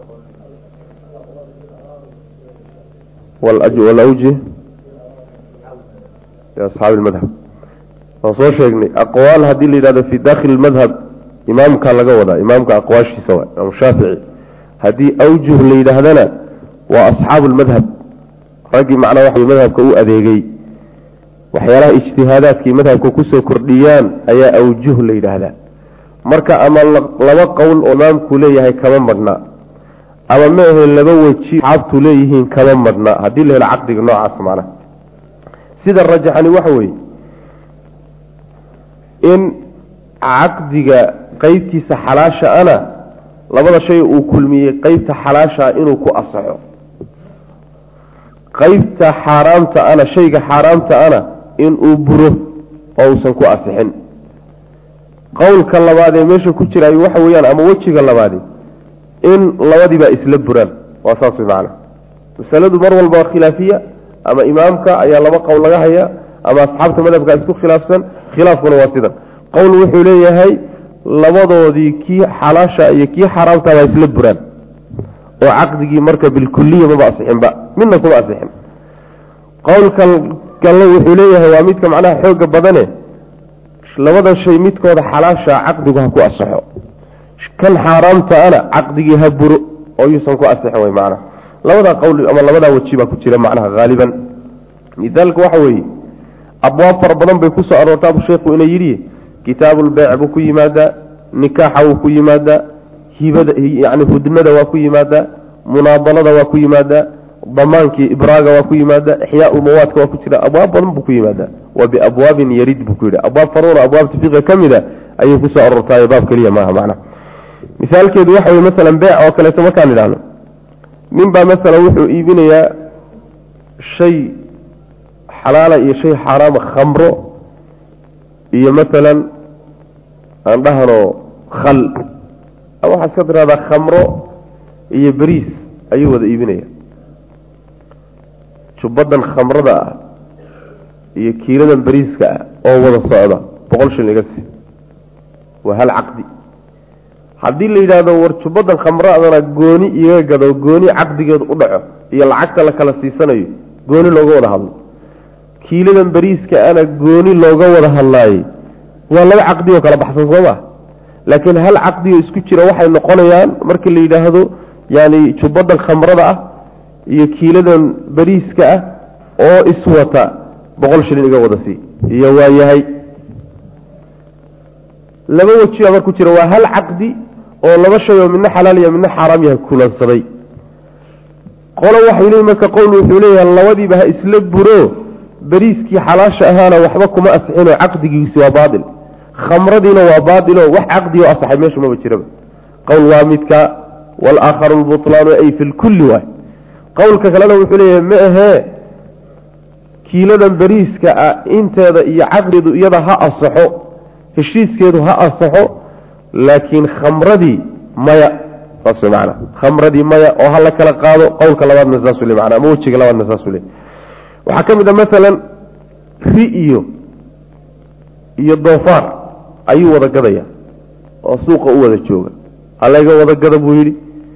walawji asxaabi madhab waan soo sheegnay aqwaal haddii la yidhahdo fi dakhili madhab imaamka laga wadaa imaamka aqwaashiisa waa imaam shaafici haddii awjuh la yidhaahdana waa asxaabu lmadhab raggii macnaa waxa madhabka u adeegay waxyaalaha ijtihaadaadkii madhabka kusoo kordhiyaan ayaa awjuh la yidhaahdaa marka ama laba qowl oo imaamku leeyahay kama madhnaa ama ma ahe laba weji asxaabtu leeyihiin kama madhnaa haddii la helo caqdiga noocaas macnaha sida rajaxani waxa weeye in caqdiga qeybtiisa xalaasha ana labada shay uu kulmiyey qeybta xalaashaa inuu ku asaxo qeybta xaaraamta ana shayga xaaraamta ana inuu buro oo uusan ku asixin qowlka labaad ee meesha ku jiraayo waxa weeyaan ama wejiga labaadi in labadiibaa isla buraan waa saas way macana masaladu mar walba waa khilaafiya ama imaamka ayaa laba qowl laga haya ama asxaabta madhabka isku khilaafsan khilaafkuna waa sidan qowl wuxuu leeyahay labadoodii kii xalaasha iyo kii xaaraamta baa isla buraan oo caqdigii marka bilkuliya maba asixinba midna kuma asixin qowlka kale wuxuu leeyahay waa midka macnaha xooga badane labada shay midkooda xalaasha caqdigu ha ku asaxo kan xaaraamtaana caqdigii ha buro oo yuusan ku asixin wey macnaha labadaa qowl ama labadaa weji baa ku jira macnaha haaliban misaalka waxa weeye abwaab fara badan bay kusoo aroortaa buu sheekhu ina yidhi kitaabulbeyc buu ku yimaadaa nikaaxa wuu ku yimaadaa hibada yani hudnada waa ku yimaadaa munaabalada waa ku yimaadaa damaankii ibraaga waa ku yimaadaa ixyaau mawaadka waa ku jira abwaab badan buu ku yimaadaa wa biabwaabin yarid buu ku yidhi abwaab faruura abwaabta fiqiga ka mida ayay kusoo aroortaayo baab keliya maaha macna misaalkeedu waxa weye masalan beec oo kaleeto markaan idhaahno nin baa masalan wuxuu iibinayaa shay xalaala iyo shay xaaraama khamro iyo masalan aan dhahno khal ama waxaa iska tiraahdaa khamro iyo beriis ayuu wada iibinaya jubbadan khamrada ah iyo kiiladan beriiska ah oo wada socda boqol shil iga sii waa hal caqdi haddii la yidhaahdo war jubbadan khamradana gooni iga gado gooni caqdigeedu u dhaco iyo lacagta la kala siisanayo gooni looga wada hadlo kiiladan beriiska ana gooni looga wada hadlaayey waa laba caqdi oo kala baxsan soo maa laakiin hal caqdi oo isku jira waxay noqonayaan marka la yidhaahdo yani jubbadan khamrada ah iyo kiiladan beriiska ah oo iswata boqol shilin iga wada sii iyo waa yahay laba weji baa mar ku jira waa hal caqdi oo laba shay oo midna xalaal iyo midna xaaraam yahay kulansaday qolo waxay leeyiin marka qowl wuxuu leeyahay labadiiba ha isla buro beriiskii xalaasha ahaana waxba kuma asixinoo caqdigiisi waa baatil khamradiina waa baatiloo wax caqdi oo asaxay meesha maba jiraba qowl waa midka walaakharu lbutlaanu ay fi lkulli waay qowlka kalena wuxuu leeyahay ma ahee kiiladan beriiska ah inteeda iyo caqdidu iyada ha asaxo heshiiskeedu ha asaxo laakiin khamradii maya saas wey macana khamradii maya oo ha la kala qaado qowlka labaadna saasuu le macana ama wejiga labaadna saasuu le waxaa ka mid a masalan ri iyo iyo doofaar ayuu wada gadaya oo suuqa u wada jooga halayga wada gada buu yidhi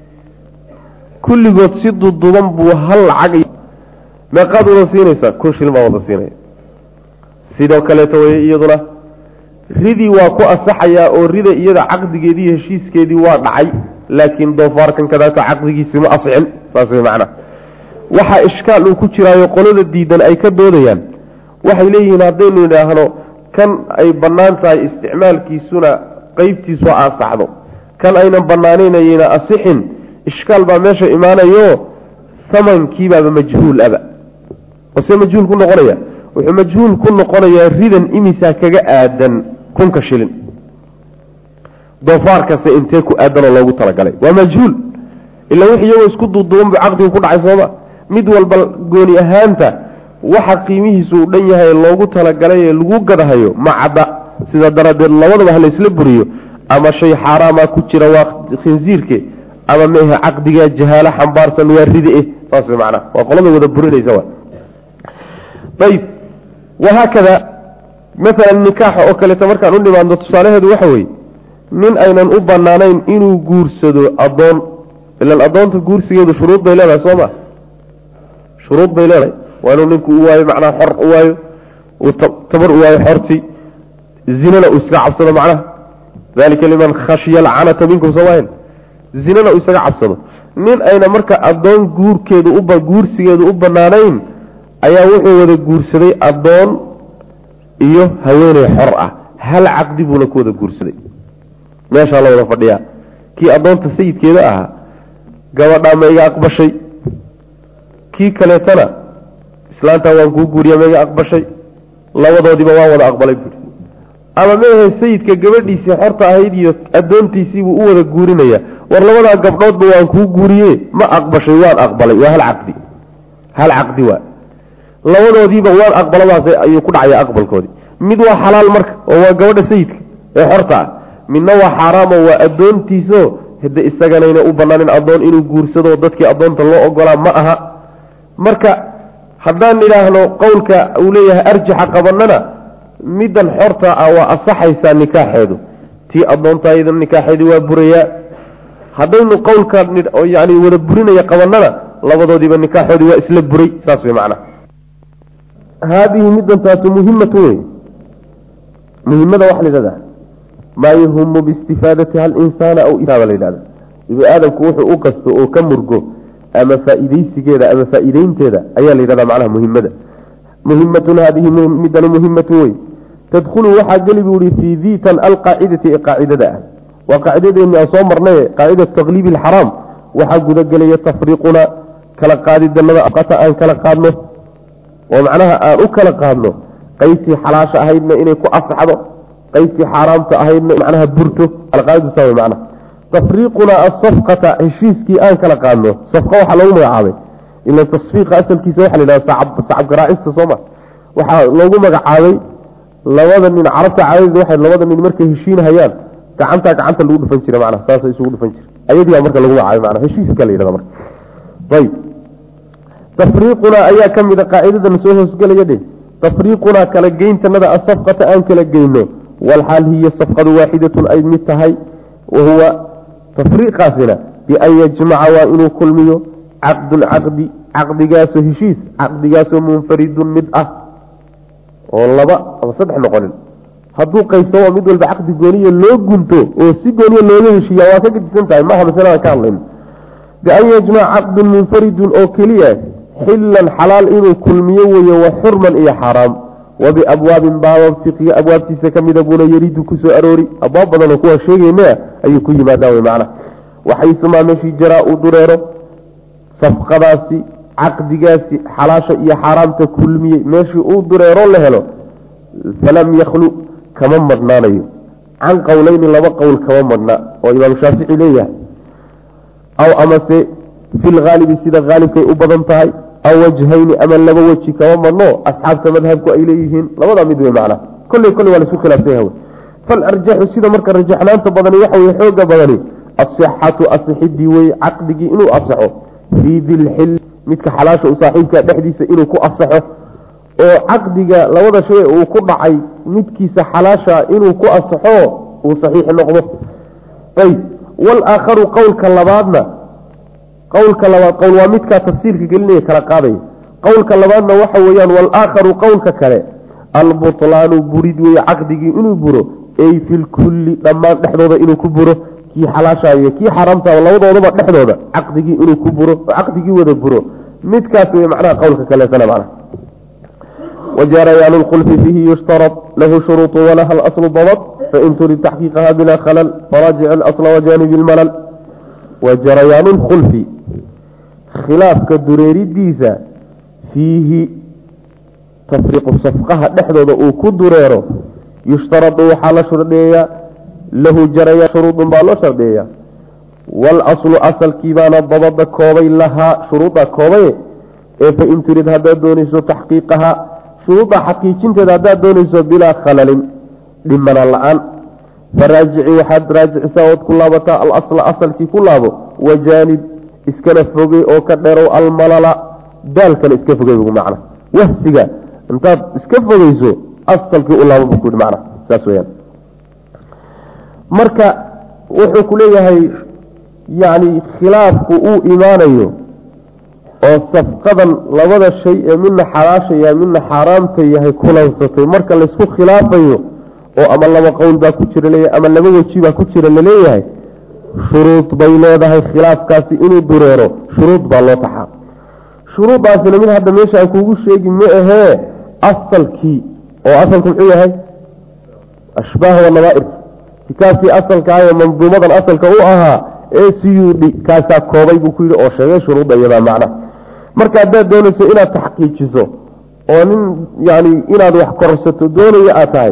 kulligood si duduban buu hal lacag meeqaad wada siinaysaa kun shil baa wada siinaya sidoo kaleeto wey iyaduna ridii waa ku asaxayaa oo rida iyada caqdigeedii heshiiskeedii waa dhacay laakiin doofaarkan kadaata caqdigiisi ma asixin saas wey macana waxaa ishkaal uu ku jiraayo qolada diidan ay ka doodayaan waxay leeyihiin haddaynu idhaahno kan ay bannaan tahay isticmaalkiisuna qeybtiisu ha asaxdo kan aynan bannaanaynayna asixin ishkaal baa meesha imaanayo samankiibaaba majhuul aba ose majhuul ku noqonaya wuxuu majhuul ku noqonayaa ridan imisaa kaga aadan kunka shilin doofaarkase intee ku aadanoo loogu talagalay waa majhuul ilaa wix iyagoo isku duuduuban buu caqdigu ku dhacay sooma mid walba gooni ahaanta waxa qiimihiisu uu dhan yahay loogu talagalay ee lagu gadahayo ma cadda sidaa daraaddeed labadaba ha laysla buriyo ama shay xaaraama ku jira waa khinsiirke ama mehe caqdiga jahaalo xambaarsan waa ride eh saas way macnaha waa qolada wada burinaysa wa ayib wahaakada maalan nikaaxa oo kaleeto markaan u nimaadno tusaalaheedu waxa weeye nin aynan u banaanayn inuu guursado addoon ilan addoonta guursigeedu shuruud bay leedahay soo ma shuruud bay leedahay waa inuu ninku u waayo macnaha xor u waayo uu tabar u waayo xortii zinana uu iskaga cabsado macnaha dalika liman khashiya alcanata minkum soomaahin zinana uu isaga cabsado nin ayna marka addoon guurkeedu uba guursigeedu u banaanayn ayaa wuxuu wada guursaday addoon iyo haweeney xor ah hal caqdi buuna ku wada guursaday meeshaa la wada fadhiyaa kii addoonta sayidkeeda ahaa gabadhaa ma iga aqbashay kii kaleetana islaantaa waan kuu guuriya ma iga aqbashay labadoodiiba waan wada aqbalay buuri ama meahe sayidka gabadhiisii xorta ahayd iyo addoontiisiibuu u wada guurinaya war labadaa gabdhoodba waan kuu guuriye ma aqbashay waan aqbalay waa hal caqdi hal caqdi waa labadoodiiba waan aqbaladaas ayuu ku dhacaya aqbalkoodii mid waa xalaal marka oo waa gabadha sayidka ee xorta ah midna waa xaaraamo waa addoontiiso hade isaganayna u banaanin addoon inuu guursado dadkii addoonta loo ogolaa ma aha marka haddaan idhaahno qowlka uu leeyahay arjaxa qabanana middan xorta ah waa asaxaysaa nikaaxeedu tii addoontaayada nikaaxeedii waa burayaa haddaynu qowlka yani wada burinaya qabanana labadoodiiba nikaaxoodii waa isla buray saas wey macnaha haadihi midantaatu muhimatu wey muhimada waxa la yidhahda maa yahumu biistifaadati hal insaana aw itaaba la yidhahda ibni aadamku wuxuu u qasto oo ka murgo ama faa-ideysigeeda ama faa-ideynteeda ayaa la yidhahda macnaha muhimada muhimatun haadihi midani muhimatu wey tadkhulu waxaa geli buu ihi fii diitan alqaacidati ee qaacidada ah waa qaacidadeeni aan soo marnay qaacida takliibi alxaraam waxaa gudagelaya tafriiquna kala qaadidanada aqata aan kala qaadno oo macnaha aan u kala qaadno qaybtii xalaasha ahaydna inay ku asaxdo qaybtii xaaraamta ahaydna macnaha burto alqaaidu saa macnaha tafriiquna asafqata heshiiskii aan kala qaadno safqa waxaa loogu magacaabay ila tasfiiqa asalkiisa waxa la yidhahda sacab garaacista sooma waxaa loogu magacaabay labada nin carabta caadadii waxay labada nin markay heshiinhayaan gacantaa gacanta lagu dhufan jira macnaha saasa isugu dhufan jira ayadiibaa marka lagu magacaabay macnaha heshiiska la yidhahda marka ayib tafriiqunaa ayaa ka mid a qaacidadan soo hoosgelaya dhe tafriiqunaa kala geyntanada asafqata aan kala geyno walxaal hiya safqadu waaxidatun ay mid tahay wahuwa tafriiqaasina bian yajmaca waa inuu kulmiyo caqdun caqdi caqdigaasoo heshiis caqdigaasoo munfaridun mid ah oo laba ama saddex noqonin hadduu qaybsamo mid walba caqdi gooniya loo gunto oo si gooniya looga heshiiya waa ka gedisan tahay maaha masalada ka hadlayn bian yajmaca caqdun munfaridun oo keliya xilan xalaal inuu kulmiyo weeye wa xurman iyo xaaraam wa biabwaabin baabab fiqiya abwaabtiisa ka mida buuna yaridu kusoo aroori abwaab badanoo kuwaa sheegeyna ayuu ku yimaadaa wey macnaha waxaysumaa meeshii jaraa uu dureero safqadaasi caqdigaasi xalaasha iyo xaaraamta kulmiyey meeshii uu dureero la helo falam yakhlu kama madhnaanayo can qowleyni laba qowl kama madhna oo imaam shaafici leeyahay aw amase fi lhaalibi sida haalibkay u badan tahay aw wajhayni ama laba weji kama madhno asxaabta madhabku ay leeyihiin labadaa mid wey macna kolley kolley waa laisku khilaafsan yaha falarjaxu sida marka rajaxnaanta badani waxa weye xooga badani asixatu asixidii weye caqdigii inuu asaxo fii dilxil midka xalaasha u saaxiibka dhexdiisa inuu ku asaxo oo caqdiga labada shay uu ku dhacay midkiisa xalaasha inuu ku asaxo uu saxiix noqdo ayb walaakharu qowlka labaadna qowlka labaad qowl waa midkaa tafsiirka gelinaya kala qaadaya qowlka labaadna waxa weeyaan walaakharu qowlka kale albutlaanu burid weeye caqdigii inuu buro ey fi lkulli dhammaan dhexdooda inuu ku buro kii xalaasha iyo kii xaaraamta labadoodaba dhexdooda caqdigii inuu ku buro oo caqdigii wada buro midkaas wey macnaha qowlka kaleetana macnaha wajarayaan lkhulfi fiihi yushtarad lahu shuruuط walaha alaslu dabad fain turid taxqiiqaha bila khalal faraajic alasla wajanib lmalal wajarayaan lkhulfi khilaafka dureeridiisa fiihi tafriiqu safqaha dhexdooda uu ku dureero yushtaradu waxaa la shardeeyaa lahu jaraya shuruudun baa loo shardeeya waalaslu asalkii baana dabada koobay lahaa shuruudda koobaye ee fain turid haddaad doonayso taxqiiqaha shuruudda xaqiijinteeda haddaad doonayso bilaa khalalin dhimana la-aan faraajici waxaad raajicisaa ood ku laabataa alasla asalkii ku laabo wajaanib iskana fogey oo ka dheerow almalala daalkana iska fogey bu macna wahsiga intaad iska fogeyso asalkii u laabo bu ku yihi macna saas weyaan marka wuxuu ku leeyahay yacni khilaafku uu imaanayo oo safqadan labada shay ee midna xalaasha yahay midna xaaraamta yahay kulansatay marka laysku khilaafayo oo ama laba qowl baa ku jira leeyahay ama laba weji baa ku jira laleeyahay shuruud bay leedahay khilaafkaasi inuu dureero shuruud baa loo taxaa shuruuddaasina mid hadda meesha aan kuugu sheegi ma ahee asalkii oo asalku muxuu yahay ashbaah wanabaair kitaabkii asalka ah ee manduumadan asalka u ahaa ee siyuudhi kaasaa koobay buu ku yidhi oo sheegay shuruudda iyadaa macna marka haddaad doonayso inaad taxqiijiso oo nin yani inaad wax korsato doonaya aad tahay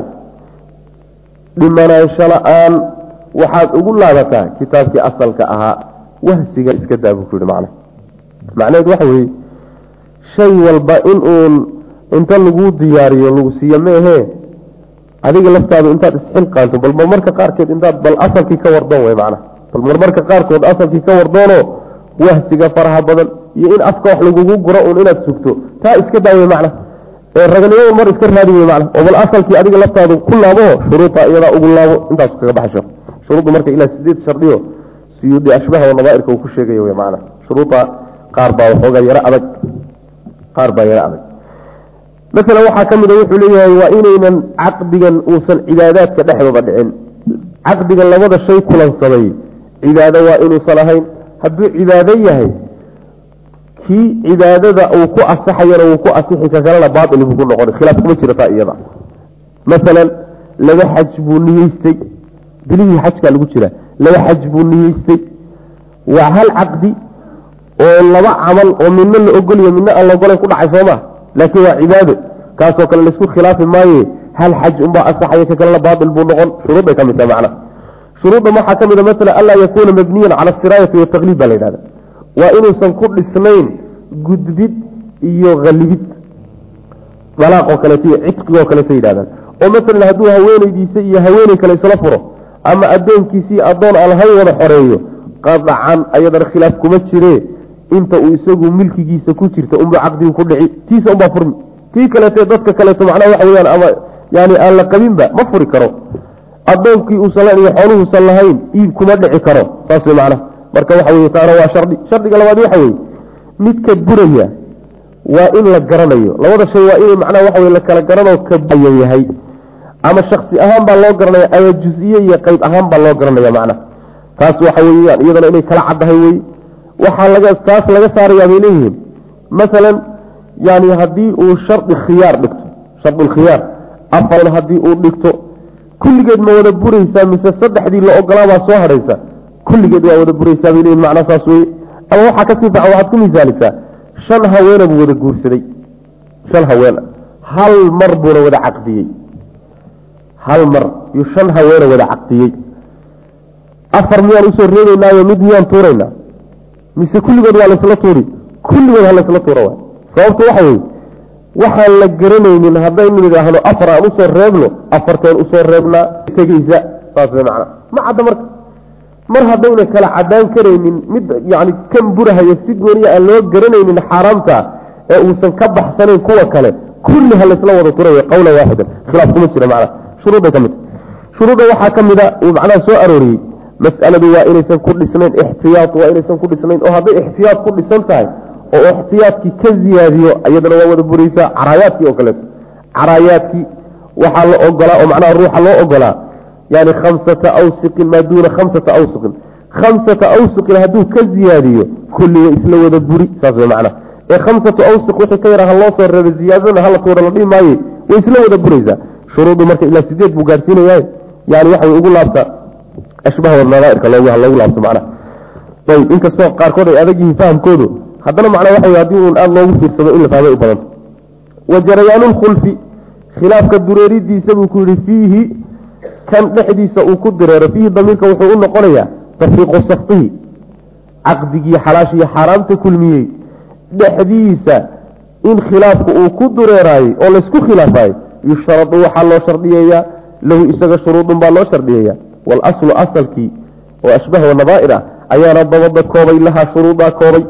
dhimanaansho la-aan waxaad ugu laabataa kitaabkii asalka ahaa wahsiga iska daa buu ku yihi macna macnaheed waxa weeye shay walba in uun inta laguu diyaariyo lagu siiyo meehee adiga laftaadu intaad isxilqaanto bal marmarka qaarkeed intaad bal asalkii ka wardoon wey macna bal marmarka qaarkood asalkii ka wardoono wahsiga faraha badan iyo in afka wax lagugu guro uun inaad sugto taa iska daa wey macna ee raganimada mar iska raadi wey macna oo bal asalkii adiga laftaadu ku laabo shuruuda iyadaa ugu laabo intaas kaga baxasho shuruuddu marka ilaa sideed shardiyo siyuudi ashbaha nadaairka uu ku sheegay wy maana shuruuda qaar baa waxoogaa yaro adag qaar baa yaro adag masalan waxaa ka mida wuxuu leeyahay waa inaynan caqdigan uusan cibaadaadka dhexdooda dhicin caqdigan labada shay kulansaday cibaado waa inuusan ahayn hadduu cibaado yahay kii cibaadada uu ku asaxayana wuu ku asixi ka kalena baail buu ku noqon khilaaf kuma jira taa iyada masalan laba xaj buu niyeystay bilihii xajkaa lagu jira laba xaj buu niyeystay waa hal caqdi oo laba camal oo midna la ogoliyo midna aan la ogolayn ku dhacay sooma laakiin waa cibaado kaasoo kale laisku khilaafi maaye hal xaj unbaa asaxaya ka kalena baail buu noqon shuruudday ka mid taha macna shuruudda waxaa ka mid a masalan anlaa yakuuna mabniyan cala asiraayati wataqliib baa la yidhahda waa inuusan ku dhisnayn gudbid iyo halibid dalaaqoo kaleeto iyo cidqigoo kaleeto yidhahdaan oo masalan hadduu haweeneydiisa iyo haweeney kale isla furo ama addoonkiisii addoon aan lahayn wada xoreeyo qadacan ayadana khilaaf kuma jire inta uu isagu milkigiisa ku jirta unba caqdigu ku dhici tiisa unbaa furmi tii kaleete dadka kaleeto macnaha waxa weyaan ama yani aan la qabinba ma furi karo addoonkii uusan lahayn iyo xooluhuusan lahayn iib kuma dhici karo saas wey macnaha marka waxa weye taana waa shardi shardiga labaad waxa weye midka buraya waa in la garanayo labada shay waa in macnaha waxa wey la kala garanoo kabaya yahay ama shaksi ahaan baa loo garanaya ama jus-iyo iyo qeyb ahaan baa loo garanaya macnaha taas waxa weyaan iyadana inay kala caddahay wey waxaa laga taas laga saarayaa bay leeyihiin masalan yani haddii uu shardi khiyaar dhigto shardulkhiyaar afar haddii uu dhigto kulligeed ma wada buraysaa mise saddexdii la ogolaabaa soo hadhaysa kulligeed waa wada buraysaa bay leeyihin macnaa saas weye ama waxaa kasii faca waxaad ku misaalisaa shan haweena buu wada guursaday shan haweena hal mar buuna wada caqdiyey hal mar yuu shan haweena wada caqdiyey afar miyaan usoo reebeynaayo mid miyaan tuuraynaa mise kulligood waa laysla tuuri kulligood ha laysla tuura waay sababtu waxa weye waxaan la garanaynin haddaynu idhaahno afar aan usoo reebno afarteen usoo reebnaa tegeysa saas way macnaa ma cadda marka mar haddayna kala cadaan karaynin mid yani kan burahaya si gooniya aan loo garanaynin xaaraamta ee uusan ka baxsanayn kuwa kale kulli ha laysla wada turay qawla waaxidan khilaaf kuma jira macnaa shuruudday ka mid shuruudda waxaa ka mida uu macnaha soo arooriyey mas'aladu waa inaysan ku dhisnayn ixtiyaad waa inaysan ku dhisnayn oo hadday ixtiyaad ku dhisan tahay oo ixtiyaadkii ka ziyaadiyo iyadana waa wada buraysaa caraayaadkii oo kaleeto caraayaadkii waxaa la ogolaa oo macnaha ruuxa loo ogolaa yani khamsata awsiqin maa duuna khamsata awsiqin khamsata awsiqin hadduu ka ziyaadiyo kulliga isla wada buri saas way macnaha ee khamsatu awsiq wixii ka yara ha loo soo reebay ziyaadadana hala tuura la dhihi maaye way isla wada buraysaa shuruuddu marka ilaa sideed buu gaarsiinayaa yani waxa way ugu laabtaa ashbaha nadaairka loogu loogu laabto macnaha ayb inkastoo qaarkood ay adag yihiin fahamkoodu haddana macnaa waxa wey haddii uun aada loogu fiirsado in la fahmay u badanta wa jarayaanulkhulfi khilaafka dureeridiisa buu ku yihi fiihi kan dhexdiisa uu ku direero fiihi damiirka wuxuu u noqonayaa tafriiqu safqihi caqdigii xalaashiiyo xaaraamta kulmiyey dhexdiisa in khilaafku uu ku dureeraayey oo laysku khilaafaayey yushradu waxaa loo shardiyeeyaa lahu isaga shuruudun baa loo shardiyeeyaa walaslu asalkii oo ashbaha nadaair ah ayaana dabada koobay lahaa shuruudaa koobay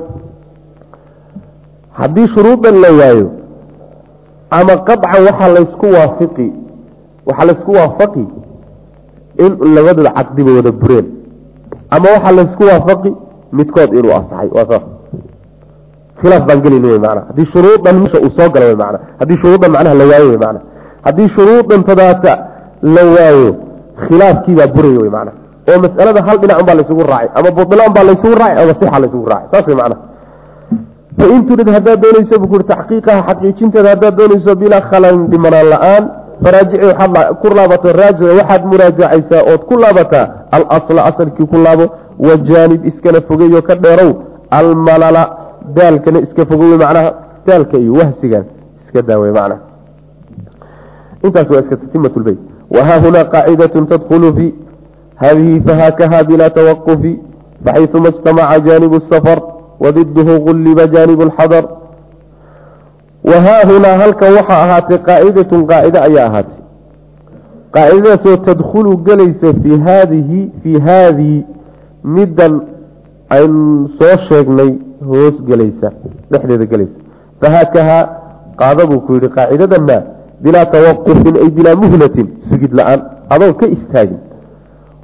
haddii shuruudan la waayo ama qaطcan waxaa laysku waafiqi waxaa laysku waafaqi in labadooda caqdiba wada bureen ama waxaa laysku waafaqi midkood inuu asaxay waa saas khilaaf baan gelin wy mana haddii shuruudan mesha uu soo gala wy mana haddii shuruudan macnaha la waayo wy mana haddii shuruudan tadaata la waayo khilaafkiibaa buraya wy mana oo mas'alada hal dhinac un baa laysugu raacay ama bulaan baa laysugu raacay ama sixa laysugu raacay saas wy mana fain turid haddaad doonayso bu kuri taxqiiqaha xaqiijinteeda haddaad doonayso bilaa khalan dhimanaan la-aan faraajici waxaad ku laabato raajica waxaad muraajacaysaa ood ku laabataa alasla asalkii ku laabo wajaanib iskana fogeeyo ka dheerow almalala daalkana iska fogowe macnaha daalka iyo wahsigan iska daawe macnaha intaas waa iska tatimat lbeyt wahaa hunaa qaacidatun tadkhulu fi hadihi fahaakaha bilaa tawaqufi faxayuma ijtamaca jaanibu safar wadiduhu gulliba jaanib lxadar wahaa hunaa halkan waxaa ahaatay qaacidatun qaacide ayaa ahaatay qaacidadaasoo tadkhulu gelaysa fii haadihi fii haadii middan aynu soo sheegnay hoos gelaysa dhexdeeda gelaysa fahaakahaa qaada buu ku yihi qaacidadana bilaa tawaqufin ay bilaa muhlatin sugid la-aan adoon ka istaagin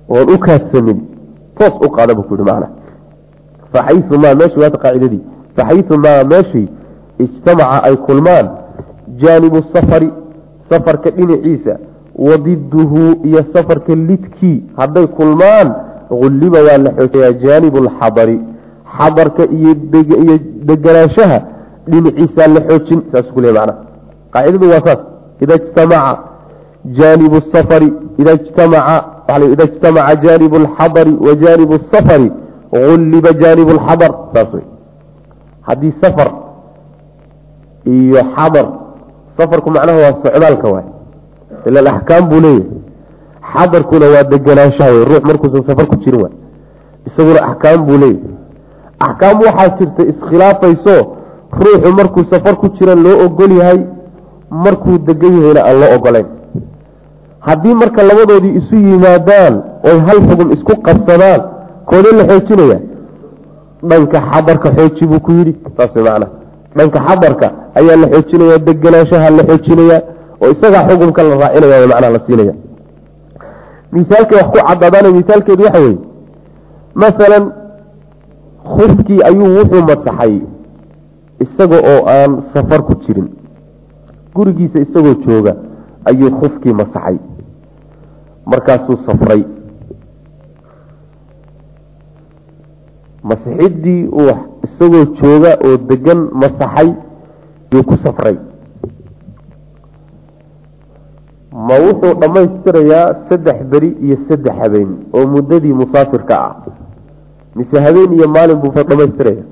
oon u kaadsamin toos u qaada buu ku yihi macna faxayumaa meeshii waata qaacidadii faxayumaa meeshii ijtamaca ay kulmaan jaanibu safari safarka dhinaciisa wadiduhu iyo safarka lidkii hadday kulmaan ulliba waa la xoojiyaa jaanibu alxadari xadarka iyo iyo deganaanshaha dhinaciisaa la xoojin saas ku le mana qaacidadu waa saas ida ijtamaca jaanibu safari ida ijtamaca ida ijtamaca jaanibu alxadari wa jaanibu safari ulliba jaanibu alxadar saas wey haddii safar iyo xadar safarku macnaha waa socdaalka waay ila axkaam buu leeyahay xadarkuna waa deganaanshaha wey ruux markuusan safar ku jirin waay isaguna axkaam buu leeyahay axkaam waxaa jirta iskhilaafayso ruuxu markuu safar ku jira loo ogol yahay markuu degan yahayna aan loo ogolayn haddii marka labadoodii isu yimaadaan oy hal xugum isku qabsadaan koodee la xoojinaya dhanka xadarka xooji buu ku yidhi saas macna dhanka xadarka ayaa la xoojinaya deganaanshaha la xoojinaya oo isagaa xukumka la raacinaya macnaha la siinaya misaalkay wax ku caddaadaana misaalkeedu waxa weye masalan khufkii ayuu wuxuu masaxay isaga oo aan safar ku jirin gurigiisa isagoo jooga ayuu khufkii masaxay markaasuu safray masixiddii uu isagoo jooga oo degan masaxay yuu ku safray ma wuxuu dhammaystirayaa saddex beri iyo saddex habeen oo muddadii musaafirka ah mise habeen iyo maalin buu dhamaystiraya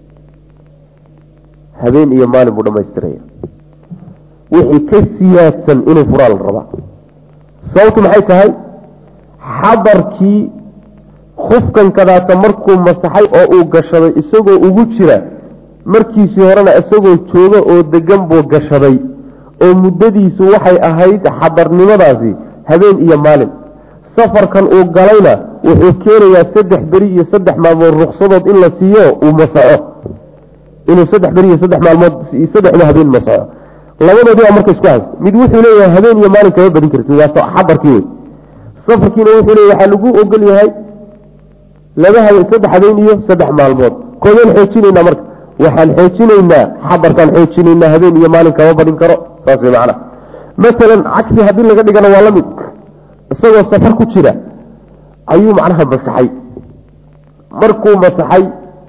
habeen iyo maalin buu dhamaystiraya wixii ka siyaadsan inuu furaa la rabaa sababtu maxay tahay xadarkii khufkan kadaata markuu masaxay oo uu gashaday isagoo ugu jira markiisii horena isagoo jooga oo degan buu gashaday oo muddadiisu waxay ahayd xadarnimadaasi habeen iyo maalin safarkan uu galayna wuxuu keenayaa saddex beri iyo saddex maalmood ruksadood in la siiyo uu masaxo inuu saddex beri iyo saddex maalmood saddexda habeen masaxo labadoodii baa marka isku haysta mid wuxuu leeyahay habeen iyo maalin kama badin karti waa xadarkii wey safarkiina wuxuu leeyahy waxaa lagu ogol yahay laba habeen saddex habeen iyo saddex maalmood koodeen xoojinaynaa marka waxaan xoojinaynaa xadarkaan xoojinaynaa habeen iyo maalin kama badin karo saas way macana masalan cagsi haddii laga dhigana waa la mid isagoo safar ku jira ayuu macnaha masaxay markuu masaxay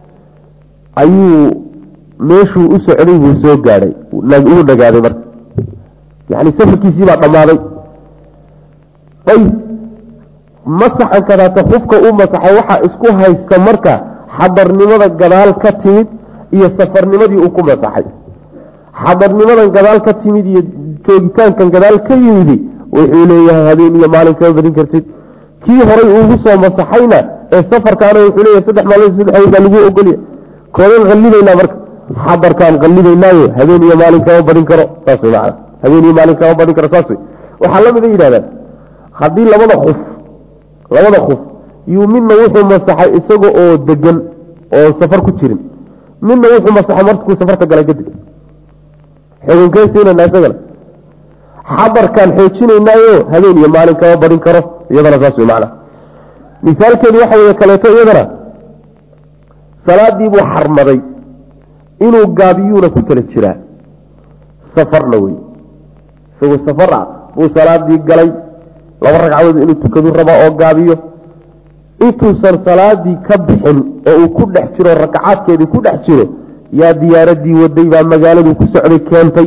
ayuu meeshuu u socday buu soo gaadhay uu dhagaaday marka yani safarkiisii baa dhammaaday ayb masaxan kadaata xufka u masaxay waxaa isku haysta marka xadarnimada gadaal ka timid iyo safarnimadii uu ku masaxay xadarnimadan gadaal ka timid iyo joogitaankan gadaal ka yimidi wuxuu leeyahay habeen iyo maalin kama badin kartid kii horay ugu soo masaxayna ee safarkaana wuxuu leeyahay saddex maalmood saddex habeen baa lagu ogolya koodeen qallibaynaa marka xadarkaan qallibaynaayo habeen iyo maalin kama badin karo saas way macana habeen iyo maalin kama badin karo saas wey waxaa la mid a yidhahdaan haddii labada kuf labada kuf yuu midna wuxuu masaxay isaga oo degan oo safar ku jirin midna wuxuu masaxay markuu safarta galay kadib xukunkeesiinana isagana xadarkaan xoojinaynaayo habeen iyo maalin kama badin karo iyadana saas wey macana misaalkeedu waxa wey kaleeto iyadana salaadii buu xarmaday inuu gaabiyuuna ku tala jiraa safarna wey isagoo safar ah buu salaadii galay laba ragcadood inuu tukadu rabaa oo gaabiyo intuusan salaadii ka bixin oo uu ku dhex jiro rakacaadkeedii ku dhex jiro yaa diyaaradii waday baa magaaladuu ku socday keentay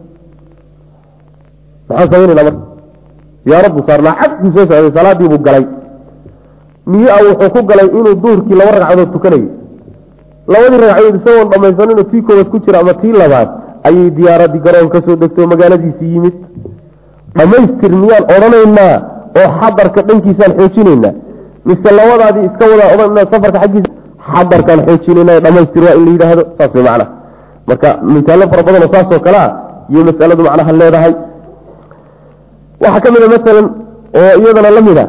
maxaan samaynayna marka diyaarad buu saarnaa cagkuu soo socday salaadii buu galay niyo a wuxuu ku galay inuu duhurkii laba ragcadood tukanayo labadii ragcadood isagoon dhamaysaninoo tii koowaad ku jira ama tii labaad ayay diyaaradii garoon ka soo degtay oo magaaladiisii yimid dhammaystir miyaan odhanaynaa oo xadarka dhankiisaan xoojinaynaa mise labadaadii iska wadaa odhanaa safarka xaggiisa xadarkaan xoojinayna dhamaystir waa in la yidhaahdo saas way macnaha marka misaallo fara badanoo saasoo kale ah iyo masaladu macnaha leedahay waxaa ka mid a masalan oo iyadana la mid a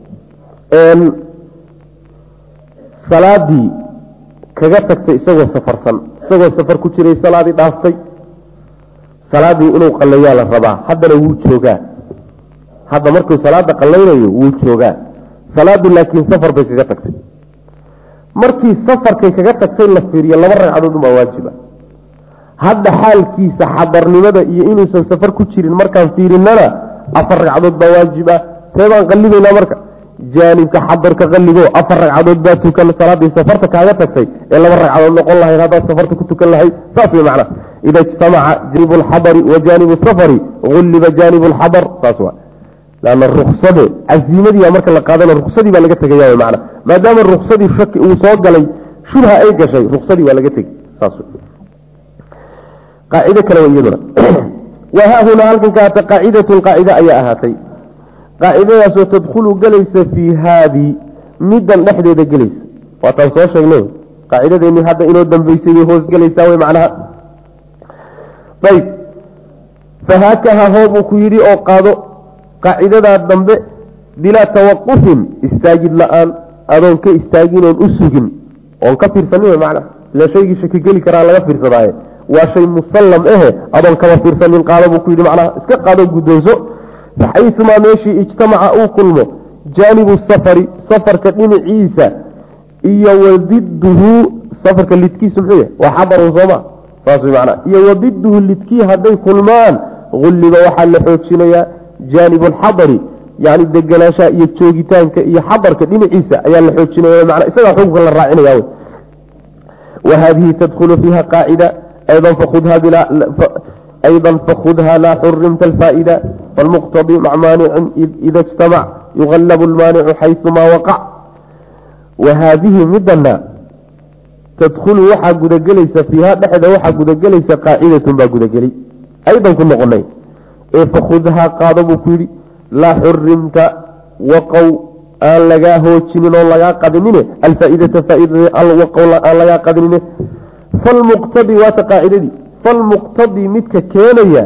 salaadii kaga tagtay isagoo safarsan isagoo safar ku jiray salaadii dhaaftay salaadii inuu qalleeyaa la rabaa haddana wuu joogaa hadda markuu salaada qallaynayo wuu joogaa salaadu laakiin safar bay kaga tagtay markii safarkay kaga tagtay la fiiriyo laba ragcadood umaa waajiba hadda xaalkiisa xadarnimada iyo inuusan safar ku jirin markaan fiirinana afar ragcadood baa waajib ah see baan qallibaynaa marka jaanibka xadarka qalligo afar ragcadood baa tukan salaadii safarta kaaga tagtay ee laba ragcadood noqon lahayd haddaad safarta ku tukan lahayd saas wey macnaha ida ijtamaca jaanibu alxadari wa jaanibu safari gulliba jaanibu alxadar saas waa lanna ruksade casiimadii marka la qaadana ruksadii baa laga tegaya w mana maadaama ruksadii shaki uu soo galay shubha ay gashay ruksadii waa laga tegey saas qaacido kale w iyaduna wahaahunaa halkan ka haata qaacidatun qaacide ayaa ahaatay qaacidadaasoo tadkhulu gelaysa fii haadii middan dhexdeeda gelaysa waataan soo sheegnay qaacidadeeni hadda inoo dambeysay bay hoos gelaysaa wey macnaha ayb fahaakaha hoobuu ku yidhi oo qaado qaacidadaa dambe bilaa tawaqufin istaagid la-aan adoon ka istaagin oon u sugin oon ka fiirsanin w macnaha ila shaygii shaki geli karaa laga fiirsadaaye waa shay musallam ahe adoon kama fiirsanin qaado buu ku yidhi macnaha iska qaado guddoonso faxayumaa meeshii ijtamaca uu kulmo jaanibu safari safarka dhinaciisa iyo wadiduhu safarka lidkiisu muxuu yahay waa xadarun sooma saas way macnaha iyo wadiduhu lidkii hadday kulmaan gulliba waxaa la xoojinayaa jaanibu alxadari yani degenaanshaha iyo joogitaanka iyo xadarka dhinaciisa ayaa la xoojinaya mana isagaa xukunka la raacinaya wy wa haadihi tadkhulu fiiha qaacida ayضa fakudha ayضa fakudha laa xurimta alfaa'ida falmuqtadi mac maanicin ida اjtamac yugallabu lmaanicu xayثumaa waqac wa haadihi midana tadkhulu waxaa gudagelaysa fiiha dhexda waxaa gudagelaysa qaacidatun baa gudageli aydan ku noqonay ee fakudhaa qaado buu ku yidhi laa xurimta waqow aan lagaa hoojinin oo lagaa qadinine alfaaidata faaidada alwaqow aan lagaa qadinine falmuqtadi waata qaacidadii falmuqtadi midka keenaya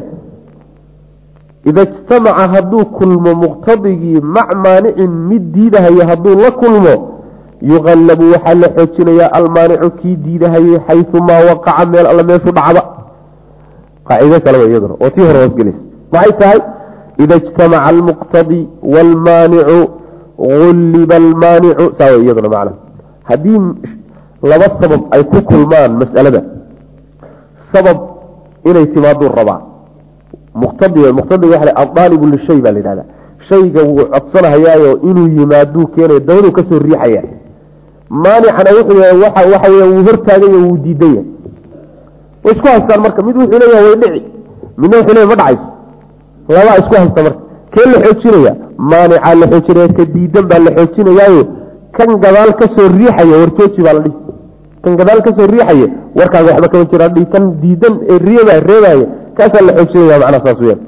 ida ijtamaca hadduu kulmo muqtadigii mac maanicin mid diidahaya hadduu la kulmo yuqallabu waxaa la xoojinayaa almaanicu kii diidahayay xayumaa waqaca meel alla meeshu dhacba qaacido kale iyaduna oo tii hore hoosgelaysa maxay tahay ida ijtamaca almuqtadi waalmaanicu gulliba almaanicu saa way iyaduna macna haddii laba sabab ay ku kulmaan mas'alada sabab inay timaaduu rabaa muqtadi muqtadiga waxa adaalibu lishay baa la yidhahda shayga wuu codsanahayaayo inuu yimaaduu keenayo dabaduu kasoo riixaya maanicana wuxuu yahay waxa waxa weya wuu hortaaganya wuu diidanya way isku haystaan marka mid wuxuu leeyahay way dhici midna wuxuu leeyahy ma dhacayso labaa isku haysta marka kee la xoojinaya maanicaa la xoojinaya ka diidan baa la xoojinayaayo kan gadaal kasoo riixaya warjooji baa la dhihi kan gadaal kasoo riixaya warkaaga waxba kama jira dhihi kan diidan ee reeba reebaya kaasaa la xoojinaya macnaha saas weyaan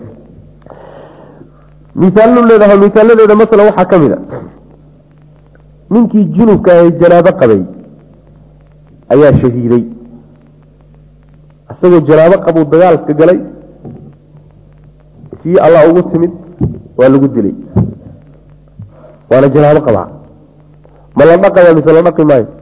misaallu leedaha misaaladeeda masala waxaa ka mid a ninkii junubka ee janaabo qabay ayaa shahiiday isagoo janaabo qabuu dagaalka galay kii allah ugu timid waa lagu dilay waana janaabo qabaa ma la dhaqaya mise la dhaqi maayo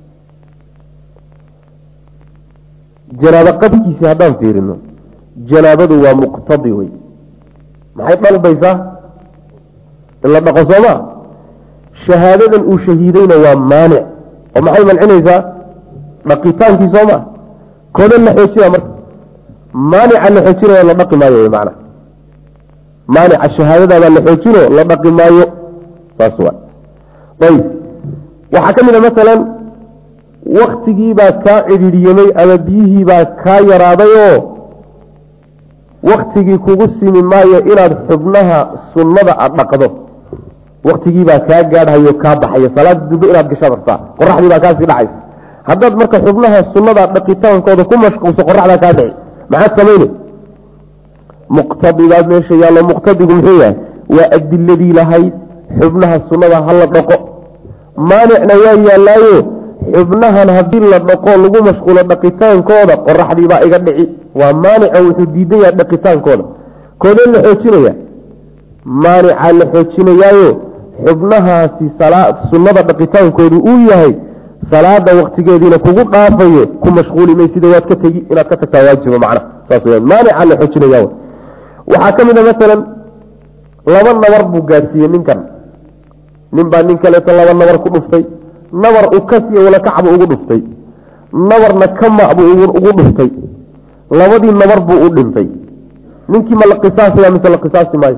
janaabo qabkiisi haddaan fiirino janaabadu waa muqtadi wey maxay dalbaysaa in la dhaqo soo maa shahaadadan uu shahiidayna waa maanic oo maxay mancinaysaa dhaqitaankii soo maa kooda la xoojina marka maanica la xoojinaya la dhaqi maayo mana maanica shahaadadaabaa la xoojino la dhaqi maayo saas waa ayb waxaa ka mid a masalan waktigiibaa kaa cidhiidhyamay ama biyihiibaa kaa yaraaday oo waktigii kugu simi maayo inaad xubnaha sunnada aad dhaqdo waktigiibaa kaa gaadhayo kaa baxayo salaada dube inaad gashaad rabtaa qoraxdii baa kaasii dhacaysa haddaad marka xubnaha sunnada dhaqitaankooda ku mashquulso qoraxdaa kaa dhici maxaad samayne muqtadigaa meesha yaallo muqtadigu muxuu yahay waa adiladii lahayd xubnaha sunnada hala dhaqo maanicna waa yaallaayo xubnahan haddii la dhaqo lagu mashquulo dhaqitaankooda qoraxdiibaa iga dhici waa maanica wuxuu diidan yahay dhaqitaankooda koodee la xoojinaya maanicaa la xoojinayaayo xubnahaasi sunnada dhaqitaankoodu uu yahay salaada waktigeediina kugu dhaafayo ku mashquuli may sida waad ka tegi inaad ka tagtaa waajiba macna saas weyaan maanicaa la xoojinaya waxaa ka mid a masalan laba nabar buu gaadhsiiyey ninkan nin baa nin kaleeto laba nabar ku dhuftay nabar ukasiyo walakacbu ugu dhuftay nabarna kama buu ugu dhuftay labadii nabar buu u dhintay ninkii ma la qisaasaya mise la qisaasi maayo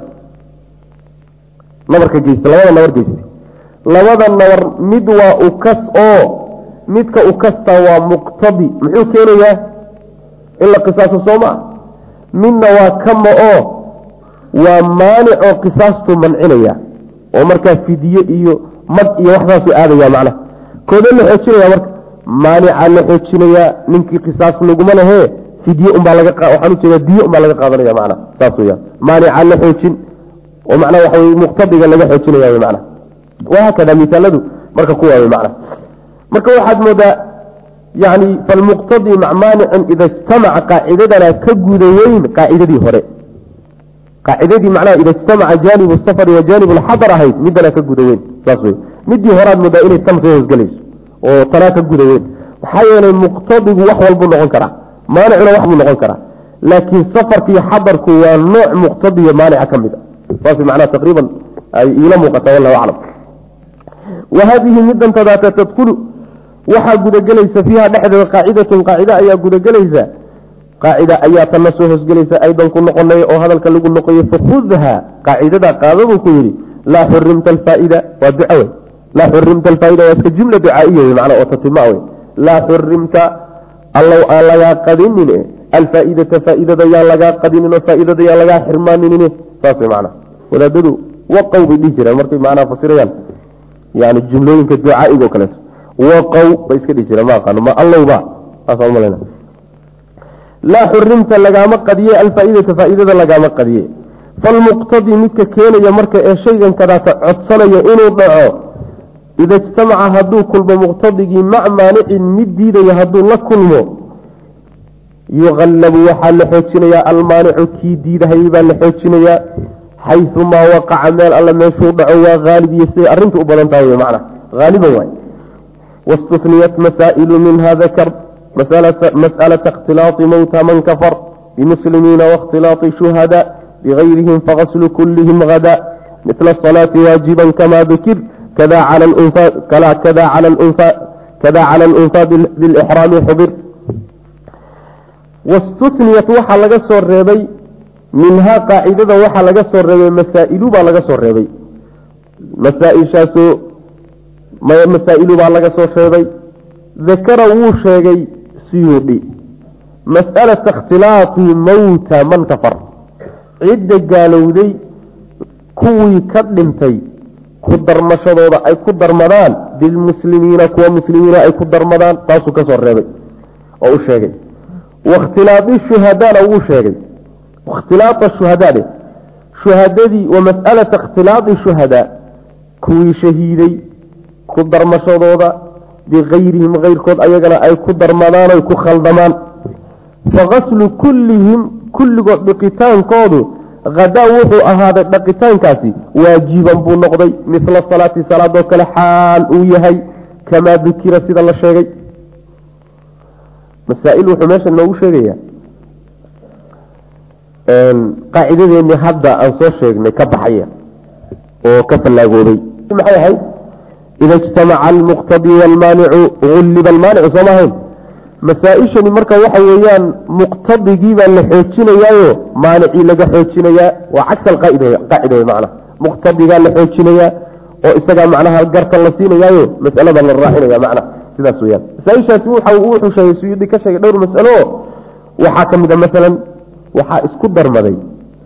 nabarka geysta labada nabar geysta labada nabar mid waa ukas oo midka ukasta waa muqtadi muxuu keenayaa in la qisaaso soo maa midna waa kama oo waa maanic oo qisaastu mancinaya oo markaa fidiye iyo mag iyo waxsaasu aadaya macnaha koode la xoojinaya marka maanicaa la xoojinayaa ninkii qisaas laguma lehee fidye unbaa laga waxaan ujeedaa diye unbaa laga qaadanaya macnaha saas weyaan maanicaa la xoojin oo macnaha waxa weye muqtadiga laga xoojinaya wey macnaha wahaakada misaaladu marka kuwaa wey macnaha marka waxaad moodaa yani falmuqtadi mac maanicin ida ijtamaca qaacidadana ka guda weyn qaacidadii hore qaacidadii macnaha ida ijtamaca jaanib safari wa jaanib lxadar ahayd midana ka guda weyn saas wey midii horaad moodaa inay tan soo hoosgelayso oo tanaa ka guda weyn maxaa yeelay muqtadigu wax walbuu noqon karaa maanicuna wax buu noqon karaa laakiin safarka iyo xadarku waa nooc muqtadiyo maanica ka mid a saas macnaha taqriiban ay iila muuqataa wallahu aclam wa haadihi midan tadaata tadkulu waxaa gudagelaysa fiiha dhexdeeda qaacidatun qaacida ayaa gudagelaysa qaacida ayaa tanna soo hoosgelaysa aydan ku noqonay oo hadalka lagu noqoye fakhudha qaacidada qaadabuu ku yidhi laa xurimta alfaaida waa duca wey laa xurimta alfaaida waa iska jumla ducaaiya wey macnaa oo tatima wey laa xurimta allow aan lagaa qadinin alfaaidata faaidada yaan lagaa qadinin oo faaidada yaan lagaa xirmaaninin saas wey macnaa wadaadadu waqow bay dhihi jireen markay macnaha fasirayaan yani jumlooyinka ducaaiga oo kaleeto waqow bay iska dhihi jireen ma aqaano ma allowba saasaan umalayna laa xurimta lagaama qadiye alfaaidata faaidada lagaama qadiye falmuqtadi midka keenaya marka ee shaygan kadaata codsanaya inuu dhaco ida ijtamaca hadduu kulmo muqtadigii mac maanicin mid diidaya hadduu la kulmo yuqallabu waxaa la xoojinayaa almaanicu kii diidahayay baa la xoojinayaa xayumaa waqaca meel alle meeshuu dhaco waa haalib iyo siday arrinta u badan tahay wy macna haaliban waay waاstuniyat masaa'ilu minha dakar mas'alata اkhtilaaطi mowta man kafar bimuslimiina waاkhtilaaطi shuhada bigayrihim fagaslu kulihim hada mila الصalaati waajiba kama dukir kada cala alunfa bilixraami xubir wastuniyat waxaa laga soo reebay minhaa qaacidada waxaa laga soo reebay masaa'ilu baa laga soo reebay masaaishaasoo masaa'ilu baa laga soo reebay dakara wuu sheegay siyuudhi mas'alata ikhtilaati mowta man kafar cidda gaalowday kuwii ka dhintay ku darmashadooda ay ku darmadaan bilmuslimiina kuwa muslimiina ay ku darmadaan taasuu ka soo reebay oo u sheegay wakhtilaadi shuhadaana wuu sheegay ikhtilaaa shuhadaade shuhadadii wa mas'alata ikhtilaadi shuhadaa kuwii shahiiday ku darmashadooda bigayrihim keyrkood ayagana ay ku darmadaan oy ku khaldamaan fagaslu kullihim kulligood dhiqitaankoodu hadaa wuxuu ahaaday dhaqitaankaasi waajiban buu noqday mila salaati salaadoo kale xaal uu yahay kamaa dukira sida la sheegay masaail wuxuu meesha noogu sheegayaa qaacidadeeni hadda aan soo sheegnay ka baxaya oo ka fallaagooday maxay ahayd ida ijtamaca almuqtadi waalmaanicu ulliba almaanicu sooma ahayn masaa-ishani marka waxa weeyaan muqtadigii baa la xoojinayaayo maanicii laga xoojinayaa waa cagsa alqaacida wey macna muqtadigaa la xoojinayaa oo isagaa macnaha garta la siinayaayo masalada la raacinaya macna sidaas weyaan masaaishaasi wuxuu sheegay suyuudi ka sheegay dhowr masalo waxaa ka mid a masalan waxaa isku darmaday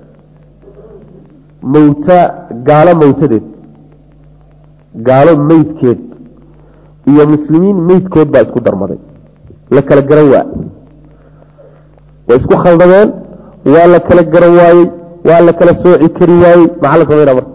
mawta gaalo mawtadeed gaalo meydkeed iyo muslimiin meydkood baa isku darmaday la kala garan waa way isku khaldameen waa la kala garan waayey waa la kala sooci kari waayey maxaa la samayna marka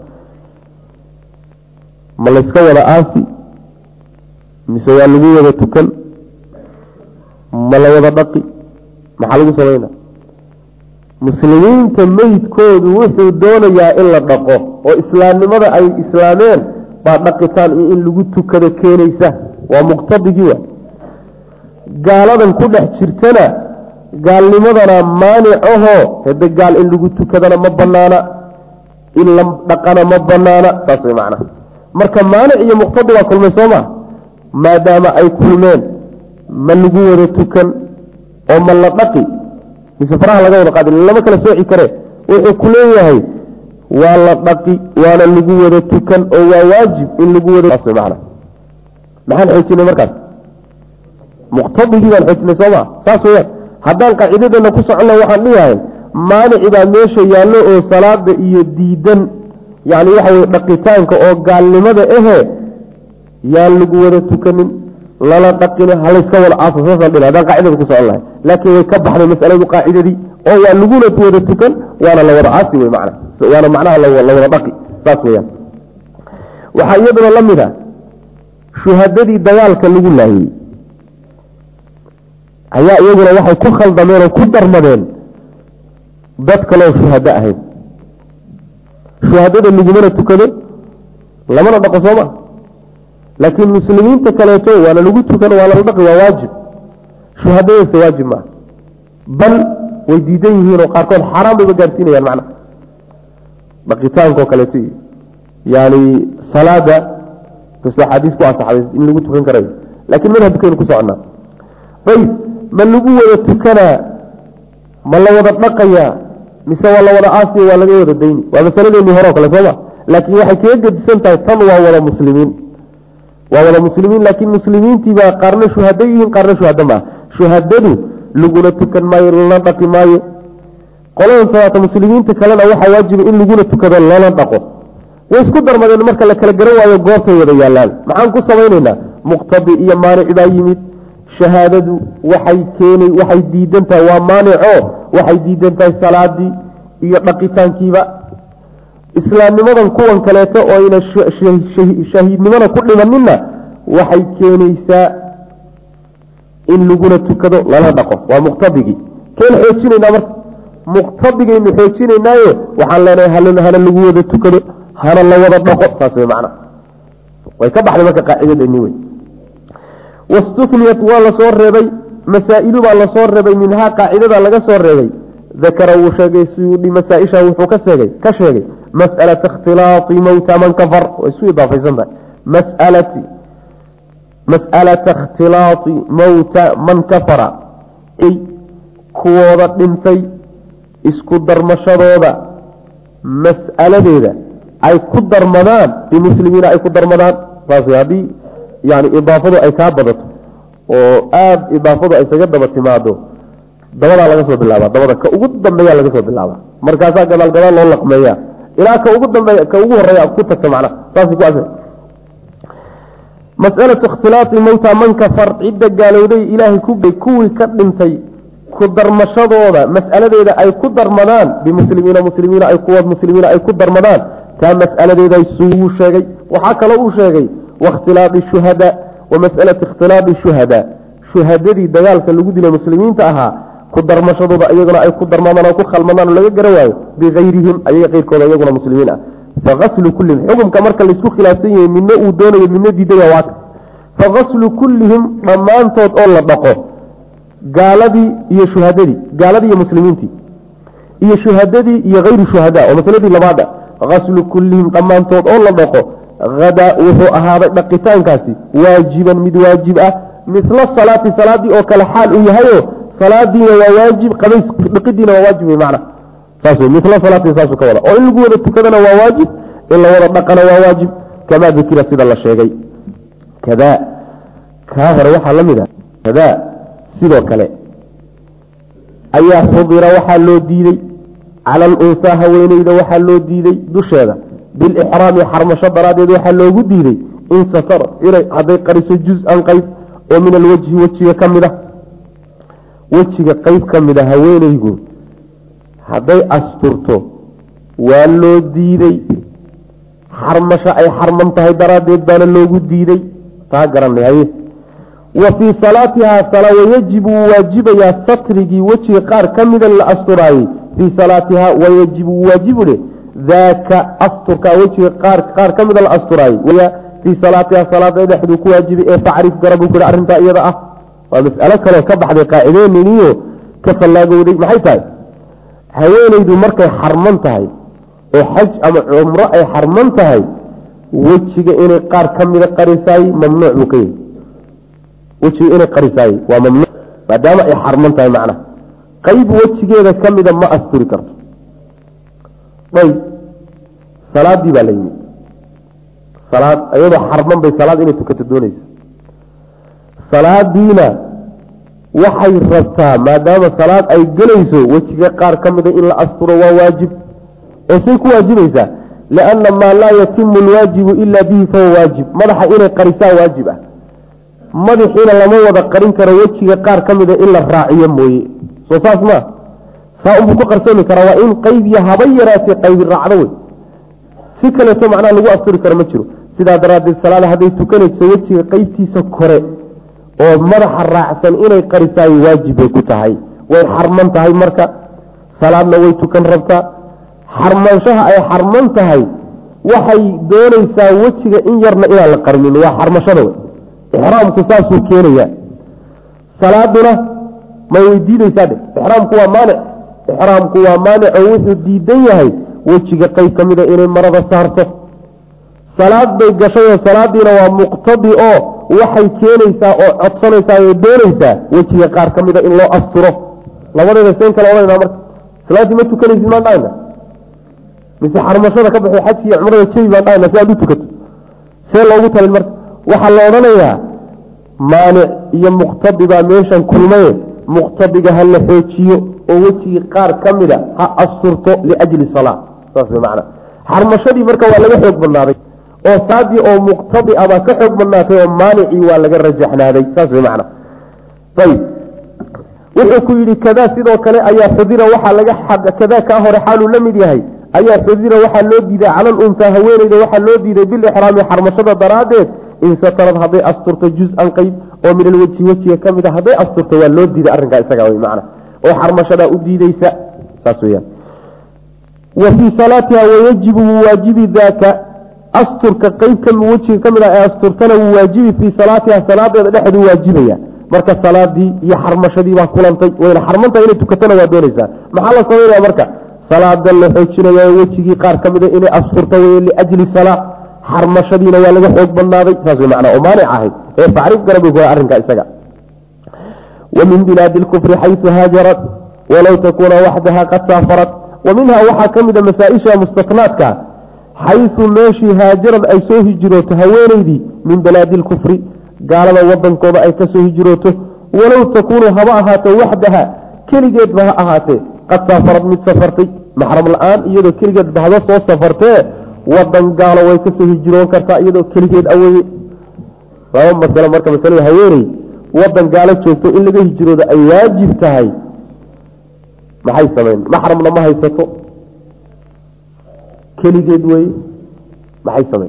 ma layska wada aasi mise waa lagu wada tukan ma la wada dhaqi maxaa lagu samayna muslimiinta meydkoodu wuxuu doonayaa in la dhaqo oo islaamnimada ay islaameen baa dhaqitaan iyo in lagu tukado keenaysa waa muqtadigii wa gaaladan ku dhex jirtana gaalnimadana maanicaho hade gaal in lagu tukadana ma banaana in la dhaqana ma banaana saas way macnaha marka maanic iyo muqtadi waa kulmay soo ma maadaama ay kulmeen ma lagu wada tukan oo ma la dhaqi mise faraha laga wada qaadi lama kala sooci kare wuxuu ku leeyahay waa la dhaqi waana lagu wada tukan oo waa waajib in lagu wada man maxaan xoojinay markaas muqtadigii baan xoojinay sooma saas weyaan haddaan qaacidadeena ku soconna waxaan dhihahay maanici baa meesha yaallo oo salaada iyo diidan yani waxa weye dhaqitaanka oo gaalnimada ahe yaan lagu wada tukanin lala dhaqin halayska wada aaso saasaan dhina haddaan qaacidada ku socon lahay laakiin way ka baxday masaladu qaacidadii oo waa laguna wada tukan waana la wada aasi wey mana waana macnaha la wada dhaqi saas weyaan waxaa iyaduna la mid a shuhadadii dagaalka lagu laayey ayaa iyaguna waxay ku khaldameen oo ku darmadeen dad kaleo shuhado ahayd shuhadada lagumana tukado lamana dhaqo sooma laakiin muslimiinta kaleeto waana lagu tukan waa lala dhaqi waa waajib shuhadadaysa waajib maaha bal way diidan yihiin oo qaarkood xaaraan bayba gaarsiinayaan macna dhaqitaankao kaleeto iyo yani salaada kastoo axaadiis ku asaxday in lagu tukan karayo laakiin madhabkaynu ku soconnaa ayb ma lagu wada tukanaa ma la wada dhaqayaa mise waa la wada aasiya waa laga wada dayni waa masaladeennii hore o kale sooma laakiin waxay kaga gedisan tahay tan waa wada muslimiin waa wada muslimiin laakiin muslimiintiibaa qaarna shuhado yihiin qaarna shuhado maaha shuhadadu laguna tukan maayo lana dhaqi maayo qoladan salaata muslimiinta kalena waxaa waajiba in laguna tukado lana dhaqo way isku darmadeen marka la kala garan waayo goortay wada yaalaan maxaan ku samaynaynaa muqtadi iyo maanic baa yimid shahaadadu waxay keenay waxay diidan tahay waa maanico waxay diidan tahay salaadii iyo dhaqitaankiiba islaamnimadan kuwan kaleeto oo ayna shahiidnimada ku dhimanina waxay keenaysaa in laguna tukado lala dhaqo waa muqtadigii keen xoojinaynaa marka muqtadigaynu xoojinaynaayo waxaan leenahay hana lagu wada tukado hana la wada dhaqo saas way macna way ka baxday marka qaacidadeni wey wastuniyat waa lasoo reebay masaa'ilu baa lasoo reebay minhaa qaacidada laga soo reebay dakara wuu sheegay suyuudi masaaisha wuxuu ka sheegay ka sheegay mas'alata ikhtilaati mowta man kafar way isu idaafaysan tahay masalati mas'alata ikhtilaati mowta man kafara ay kuwooda dhintay isku darmashadooda mas'aladeeda ay ku darmadaan bimuslimiina ay ku darmadaan saas haddii yani idaafadu ay kaa badato oo aada idaafadu ay isaga daba timaado dabadaa laga soo bilaaba dabada ka ugu dambeeya laga soo bilaaba markaasaa gadaal gadaal loo laqmeeya ilaa ka ugu dambeeya ka ugu horeeya ku tagta macnaha saas ku as masalatu ikhtilaati mowta man kafar cidda gaalowday ilaahay ku gay kuwii ka dhintay ku darmashadooda mas'aladeeda ay ku darmadaan bimuslimiina muslimiina ay kuwa muslimiina ay ku darmadaan taa mas'aladeeda suu sheegay waxaa kaloo uu sheegay wakhtilaadi shuhada wa masalati ikhtilaadi shuhada shuhadadii dagaalka lagu dilay muslimiinta ahaa ku darmashadooda iyaguna ay ku darmadaan oo ku khalmadaan oo laga garan waayo bigayrihim ayaga keyrkooda iyaguna muslimiin ah faaslu kullihim xukumka marka laisku khilaafsan yahay midna uu doonayo midna diidaya waaka fagaslu kullihim dhammaantood oo la dhaqo gaaladii iyo shuhadadii gaaladii iyo muslimiintii iyo shuhadadii iyo hayru shuhada oo masaladii labaada gaslu kullihim dhammaantood oo la dhaqo hadaa wuxuu ahaaday dhaqitaankaasi waajiban mid waajib ah misla salaati salaadii oo kale xaal uu yahayo salaadiina waa waajib qabays dhiqidiina waa waajib wey macna saas wey misla salaatii saasuu ka wada oo in lagu wada tukadana waa waajib in la wada dhaqana waa waajib kamaa dukira sida la sheegay kadaa kaa hore waxaa la mid a kadaa sidoo kale ayaa xudira waxaa loo diiday cala alunsaa haweeneyda waxaa loo diiday dusheeda bilixraami xarmasho daraaddeed waxaa loogu diiday in satar inay hadday qariso juz-an qeyb oo min alwajhi wejiga ka mid a wejiga qeyb ka mid a haweeneygu hadday asturto waa loo diiday xarmasho ay xarman tahay daraaddeed baana loogu diiday taa garanay haye wa fii salaatihaa sala wayajibu wuu waajibayaa satrigii wejiga qaar ka mida la asturaayey fii salaatihaa wayajibu wuu waajibu dhe daaka asturka wejiga qaar qaar ka mida la asturaayey fii salaatihaa salaada dhexduu ku waajibay ee facrif garabuu ku arrintaa iyada ah waa mas'alo kaloo ka baxday qaacideeniniyo ka fallaagowday maxay tahay haweeneydu markay xarman tahay oo xaj ama cumro ay xarman tahay wejiga inay qaar ka mida qarisaay mamnuuc buu ka yahy wejiga inay qarisaay waa mamnuuc maadaama ay xarman tahay macnaha qayb wejigeeda ka mida ma asturi karto ayb salaadii baa la yimid salaad iyadoo xarman bay salaad inay tukato doonaysa salaadiina waxay rabtaa maadaama salaad ay gelayso wejiga qaar ka mida in la asturo waa waajib oo say ku waajibaysaa lianna maa laa yatimu alwaajibu ilaa bihi fahuwa waajib madaxa inay qarisaa waajib ah madaxiina lama wada qarin karo wejiga qaar ka mida in la raaciyo mooye soo saas maa saa unbuu ku qarsoomi karaa waa in qaybiyo haba yaraatee qaybi raacdo wey si kaleeto macnaha lagu asturi karo ma jiro sidaa daraaddeed salaada hadday tukanayso wejiga qeybtiisa kore oo madaxa raacsan inay qarisaay waajib bay ku tahay way xarman tahay marka salaadna way tukan rabtaa xarmanshaha ay xarman tahay waxay doonaysaa wejiga in yarna inaan la qarinin waa xarmashada wey ixraamku saasuu keenaya salaaduna may weydiinaysaa dhe ixraamku waa maanic ixraamku waa maanic oo wuxuu diidan yahay wejiga qeyb ka mida inay marada saarto salaad bay gashayoo salaadiina waa muqtadi oo waxay keenaysaa oo codsanaysaa oo doonaysaa wejiga qaar ka mida in loo asturo labadeeda seen kale odhanayna marka salaaddii ma tukanaysid maan dhahayna mise xarmashada ka baxay xajki iyo cumrada jebi baan dhahayna si aad u tukato see loogu talin marka waxaa la odhanayaa maanic iyo muqtadi baa meeshan kulmaye muqtadiga ha la xoojiyo oo wejigii qaar ka mida ha asturto liajli salaa saas way macnaa xarmashadii marka waa laga xoog badnaaday oo saadii oo muqtadi a baa ka xoog badnaatay oo maanicii waa laga rajaxnaaday saas way macnaa ayib wuxuu ku yidhi kadaa sidoo kale ayaa xudira waxaa laga kadaa kaa hore xaaluu la mid yahay ayaa xudira waxaa loo diiday calal untaa haweeneyda waxaa loo diiday bilixraami xarmashada daraaddeed in satarad hadday asturto juz-an qeyb oo min alwejhi wejiga ka mid a hadday asturto waa loo diiday arrinkaa isaga wey macna oo xarmashadaa u diideysa saas weyaan wa fii salaatiha wayajibu wuu waajibi daaka asturka qeybka wejiga ka mid ah ee asturtana wuu waajibi fii salaatiha salaadeeda dhexeedu waajibaya marka salaadii iyo xarmashadii baa kulantay wayna xarmantaha inay tukatona waa doonaysaa maxaa la samaynaya marka salaada la xoojinaya wejigii qaar ka mida inay asturta wey liajli salaa xarmashadiina waa laga xoog badnaaday saas way macnaa oo maanic ahayd ee facrif garabi kuwa arrinka isaga wa min bilaadi lkufri xaysu haajarat walow takuuna waxdaha qad saafarat wa minhaa waxaa ka mida masaa-isha mustatnaadka xaysu meeshii haajarad ay soo hijirooto haweeneydii min bilaadi lkufri gaalada wadankooda ay kasoo hijirooto walow takuunu haba ahaato waxdaha keligeedba ha ahaatee qad saafarad mid safartay maxram la-aan iyadoo keligeedba haba soo safartee wadan gaalo way kasoo hijiroon kartaa iyadoo keligeed aweye laba masalo marka masalada haweeney wadan gaalo joogto in laga hijiroodo ay waajib tahay maxay samayn maxramna ma haysato keligeed weye maxay samayn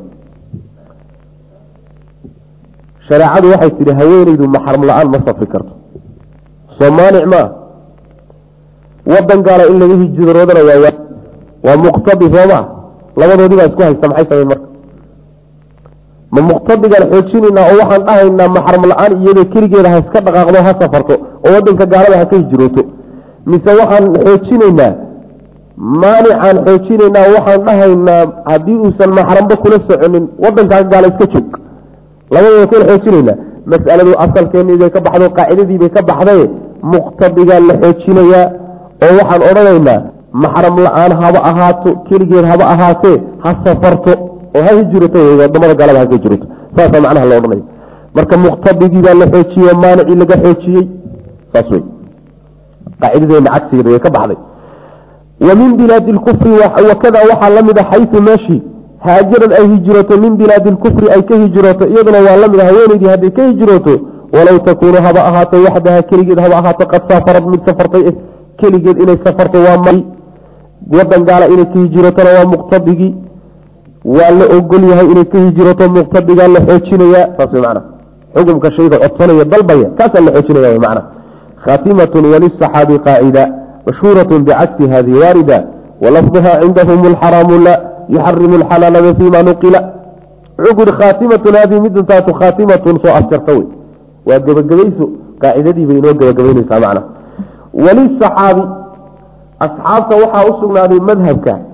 shareecadu waxay tidhi haweeneydu maxram la-aan ma safri karto soo maanic maa wadan gaalo in laga hijiroodana waa waa muqtadi sooma labadoodii baa isku haysta maxay samayn marka ma muqtadigaan xoojinaynaa oo waxaan dhahaynaa maxram la-aan iyadoo keligeeda ha iska dhaqaaqdo ha safarto oo wadanka gaalada ha ka hijirooto mise waxaan xoojinaynaa maanicaan xoojinaynaa waxaan dhahaynaa haddii uusan maxramba kula soconin wadankaa gaala iska joog labadooda kala xoojinaynaa mas'aladu asalkeennii bay ka baxdo qaacidadii bay ka baxday muqtadigaa la xoojinayaa oo waxaan odhanaynaa maxram la-aan haba ahaato keligeed haba ahaatee ha safarto oo ha hijirato wadamada gaalada ha ka hijirato saasaa macnaha la odhanaya marka muqtadigii baa la xoojiyey maanicii laga xoojiyey saas wey qaacidadeena cagsigeeda way ka baxday wa min bilaadi lkufri wakada waxaa la mid a xaysu meeshii haajarad ay hijirooto min bilaadi lkufri ay ka hijirooto iyaduna waa la mid a haweeneydii hadday ka hijirooto walow takuunu haba ahaato waxdaha keligeed haba ahaato qad saafarad mid safartay keligeed inay safarto waa ma wadan gaala inay ka hijirotona waa muqtadigii waa la ogol yahay inay ka hijirato muqtadigaa la xoojinaya saas way macana xukumka shayga codsanaya dalbaya kaasaa la xoojinaya way macana khatimatun walisaxaabi qaacida mashhuuratun bicagsi hadihi waarida walafduha cindahum alxaraamu la yuxarimu alxalaala fima nuqila wuxuu ku yihi khaatimatun hadihi midantaatu khaatimatun soo afjarta wey waa gebagabayso qaacidadii bay inoo gebagabaynaysaa macna walisaxaabi asxaabta waxaa u sugnaaday madhabka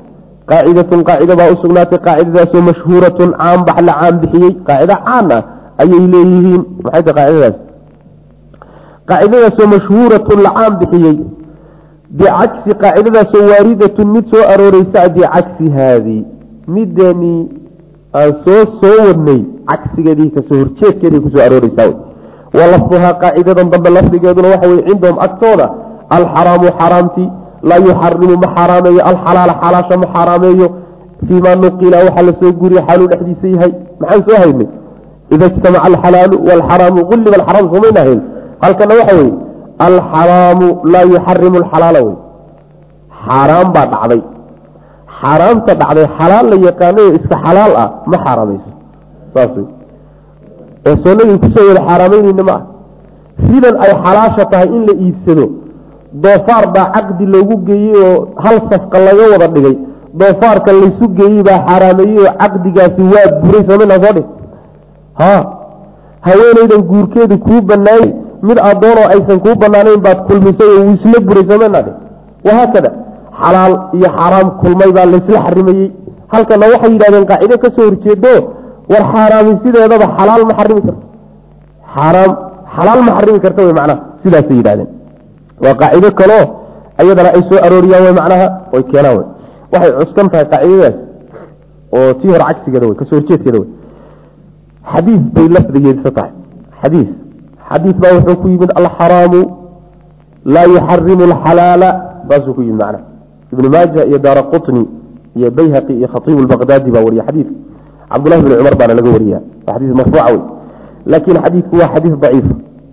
qaacidatun qaacida baa usugnaatay qaacidadaasoo mashhuuratun caanbax la caan bixiyey qaacida caan ah ayay leeyihiin maxay tahay qaacidadaas qaacidadaasoo mashhuuratun la caan bixiyey bicagsi qaacidadaasoo waaridatun mid soo arooreysa bicagsi haadii midani aan soo soo wadnay cagsigeedii kasoo horjeedkeeday kusoo arooreysaa wa lafduhaa qaacidadan dambe lafdigeeduna waxa weye cindahum agtooda alxaraamu xaraamti laa yuxarimu ma xaaraameeyo alxalaala xalaasha ma xaaraameeyo fiimaa nuqila waxaa lasoo guriya xaaluu dhexdiisa yahay maxaan soo haynay ida ijtamaca alxalaalu walxaraamu ulliba alxaraam somayna hayn halkana waxa weye alxaraamu laa yuxarimu alxalaala wey xaaraam baa dhacday xaaraamta dhacday xalaal la yaqaanayo iska xalaal ah ma xaaraamayso saas wey oo soonadii kusoo wada xaaraameyneyna ma ah sidan ay xalaasha tahay in la iibsado doofaar baa caqdi loogu geeyey oo hal safka laga wada dhigay doofaarka laysu geeyey baa xaaraameeyey oo caqdigaasi waa buray soomana soo dhig ha haweenaydan guurkeedu kuu banaayey mid adoonoo aysan kuu banaanayn baad kulmisay oo wuu isla buray soomana dhig wahaakada xalaal iyo xaaraam kulmay baa laysla xarimayey halkana waxay yidhahdeen qaacido kasoo horjeedo war xaaraami sideedaba xalaal ma xarimi karto xaaraam xalaal ma xarimi karta wey macnaha sidaasay yidhahdeen waa qaacido kaleo ayadana ay soo arooriyaan way macnaha oy keenaan wey waxay cuskan tahay qaacidadaas oo tii hore cagsigeeda wey kasoo horjeedkeeda wey xadiis bay lafdigeedisa tahay xadiis xadiis baa wuxuu ku yimid alxaraamu laa yuxarimu alxalaala saasuu ku yimid macnaha ibnu maaja iyo daara qutni iyo bayhaqi iyo khatiibu lbaqdaadi baa wariya xadiidka cabdullahi bni cumar baana laga wariya waa xadiis marfuuca wey laakiin xadiidku waa xadiis daciif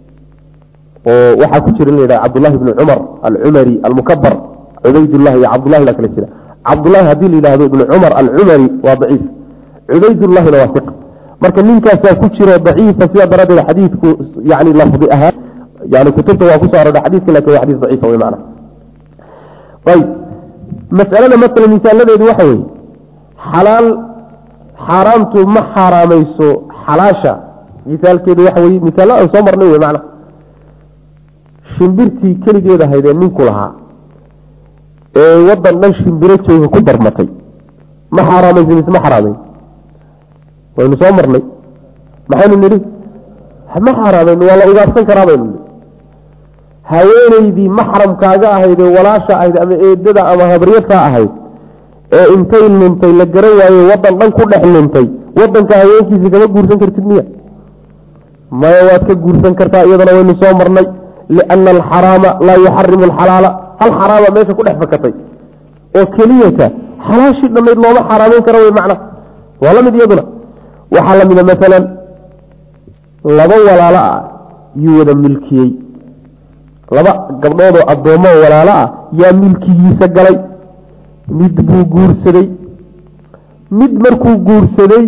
oo waxaa ku jira in la yidhaha cabdullahi bni cumar alcumari almukabar cubaydullahi iyo cabdullahi baa kala jira cabdullahi haddii la yidhahdo ibni cumar alcumari waa daciif cubaydullahina waa iq marka ninkaasaa ku jiro daciifa sidaa daraaddeed xadiidku yani lafdi ahaan yani kutubta waa kusoo aroora xadiiska lakin waa xadiis daciifa wey macna ayb masalada masala misaaladeedu waxa weeye xalaal xaaraamtu ma xaaraamayso xalaasha misaalkeedu waxa weye misaalo aan soo marnay wey macna shimbirtii keligeed ahaydee ninku lahaa ee wadan dhan shimbiro jooga ku darmatay ma xaaraamaysa mise ma xaraamayn waynu soo marnay maxaynu nidhi ma xaaraamayn waa la ugaarsan karaa baynu nidhi haweeneydii maxramkaaga ahayd ee walaasha ahayd ama eedada ama habaryartaa ahayd ee intay luntay la garan waaye wadan dhan ku dhex luntay wadanka haweenkiisa kama guursan kartid miya maya waad ka guursan kartaa iyadana waynu soo marnay liana alxaraama laa yuxarimu alxalaala hal xaraama meesha ku dhex fakatay oo keliyata xalaashii dhammayd looma xaraameyn karo wey macna waa la mid iyaduna waxaa la mida maalan laba walaalo ah yuu wada milkiyey laba gabdhoodoo addoommo walaalo ah yaa milkigiisa galay mid buu guursaday mid markuu guursaday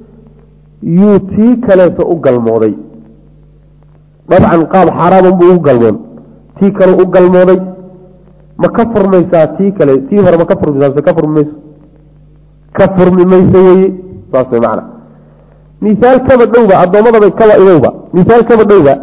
yuu tii kaleeto u galmooday dabcan qaab xaaraaman buu ugu galmoon tii kale u galmooday ma ka furmaysaa tii kale tii hore ma ka furmaysaa mise ka furmi mayso ka furmi mayso weye saas way macana misaal kaba dhowba addoommadabay kaba idowba misaal kaba dhowba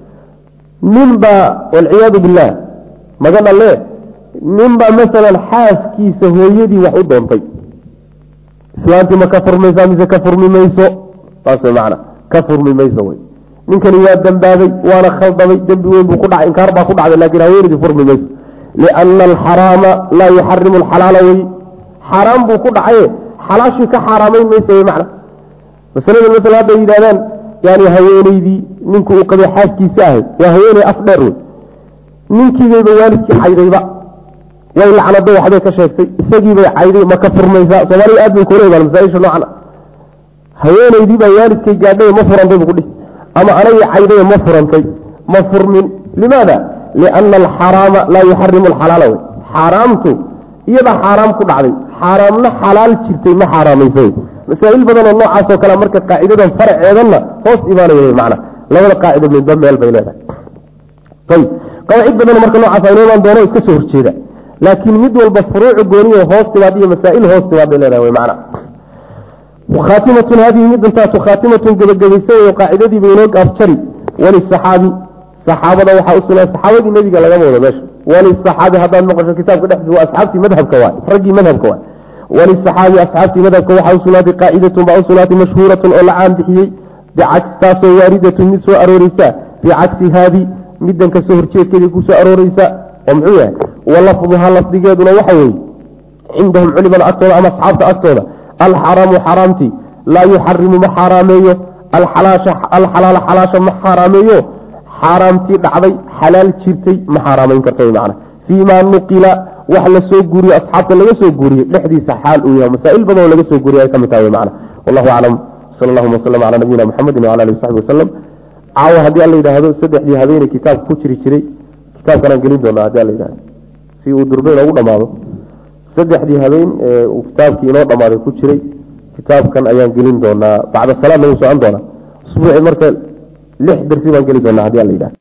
ninbaa walciyaadu billaah maga dhalle ninbaa masalan xaaskiisa hooyadii wax u doontay islaantii ma ka furmaysaa mise ka furmi mayso saas way macana ka furmi mayso wey ninkani waa dambaabay waana khaldamay dembi weyn buu ku dhacay inkaar baa ku dhacday lakin haweenidii furmi mayso liana alxaraama laa yuxarimu alxalaala wey xaaraam buu ku dhacaye xalaashii ka xaaraamayn mayso wey macna masalada masala hadday yidhahdaan yani haweeneydii ninku uu qabay xaaskiisa ahayd waa haweeney af dheer wey ninkiibayba waalidkii caydayba way lacnado waxbay ka sheegtay isagiibay cayday ma ka furmaysaa soomaaliya aad bay kuleedahan masaaisha noocan haweeneydii baa waalidkay gaadhay ma furantay bu kudhihi ama anagii cayday ma furantay ma furmin limaada liana alxaraama laa yuxarimu alxalaala wey xaaraamtu iyadaa xaaraam ku dhacday xaaraamna xalaal jirtay ma xaaraamaysa wey masaa'il badanoo noocaasoo kale marka qaacidadan faraceedanna hoos imaanaya wey macna labada qaacido midba meel bay leedahay ayib qawaacid badanoo marka noocaas aynu imaan doono iska soo horjeeda laakiin mid walba furuucu gooniyo hoos timaad iyo masaa'il hoos timaad bay leedahay wey macna khaatimatun hadihi midintaatu khaatimatun gebagabaysa wey qaacidadii bay inoo gaafjari walisaxaabi saxaabada waxaa usugnaa saxaabadii nebiga lagama wado meesha walisaxaabi haddaad maqasho kitaabka dhexdiisa waa asxaabtii madhabka waay raggii madhabka waay walisaxaabi asxaabtii madhabka waxaa usugnaatay qaacidatun baa usugnaatay mashhuuratun oo la caan bixiyey bicagsi taasoo waaridatun mid soo arooreysa bicagsi haadi midan kasoo horjeedkeedii kusoo arooreysa oo muxuu yahay walafduha lafdigeeduna waxa weeye cindahum culimada agtooda ama asxaabta agtooda alxaraamu xaraamtii laa yuxarimu ma xaaraameeyo alxalaala xalaasha ma xaaraameeyo xaaraamtii dhacday xalaal jirtay ma xaaraamayn karta man fii ma nuqila wax lasoo guuriye asxaabta laga soo guuriyey dhexdiisa xaal uu yahay masaa'il badanoo laga soo guuriye ay ka mid tahay man wallahu aclam sal allahuma waslm cala nabiyina muxamedi wala alihi wasaxbi wasalam caawa haddii alla yidhaahdo saddexdii habeeney kitaabka ku jiri jiray kitaabkanaan gelin doonaa hadii alla yidhahdo si uu durbe inoogu dhamaado saddexdii habeen ee uu kitaabkii inoo dhamaaday ku jiray kitaabkan ayaan gelin doonaa bacda salaadna wuu socon doonaa usbuuci marka lix darsi baan geli doonaa hadii alla yidhahdo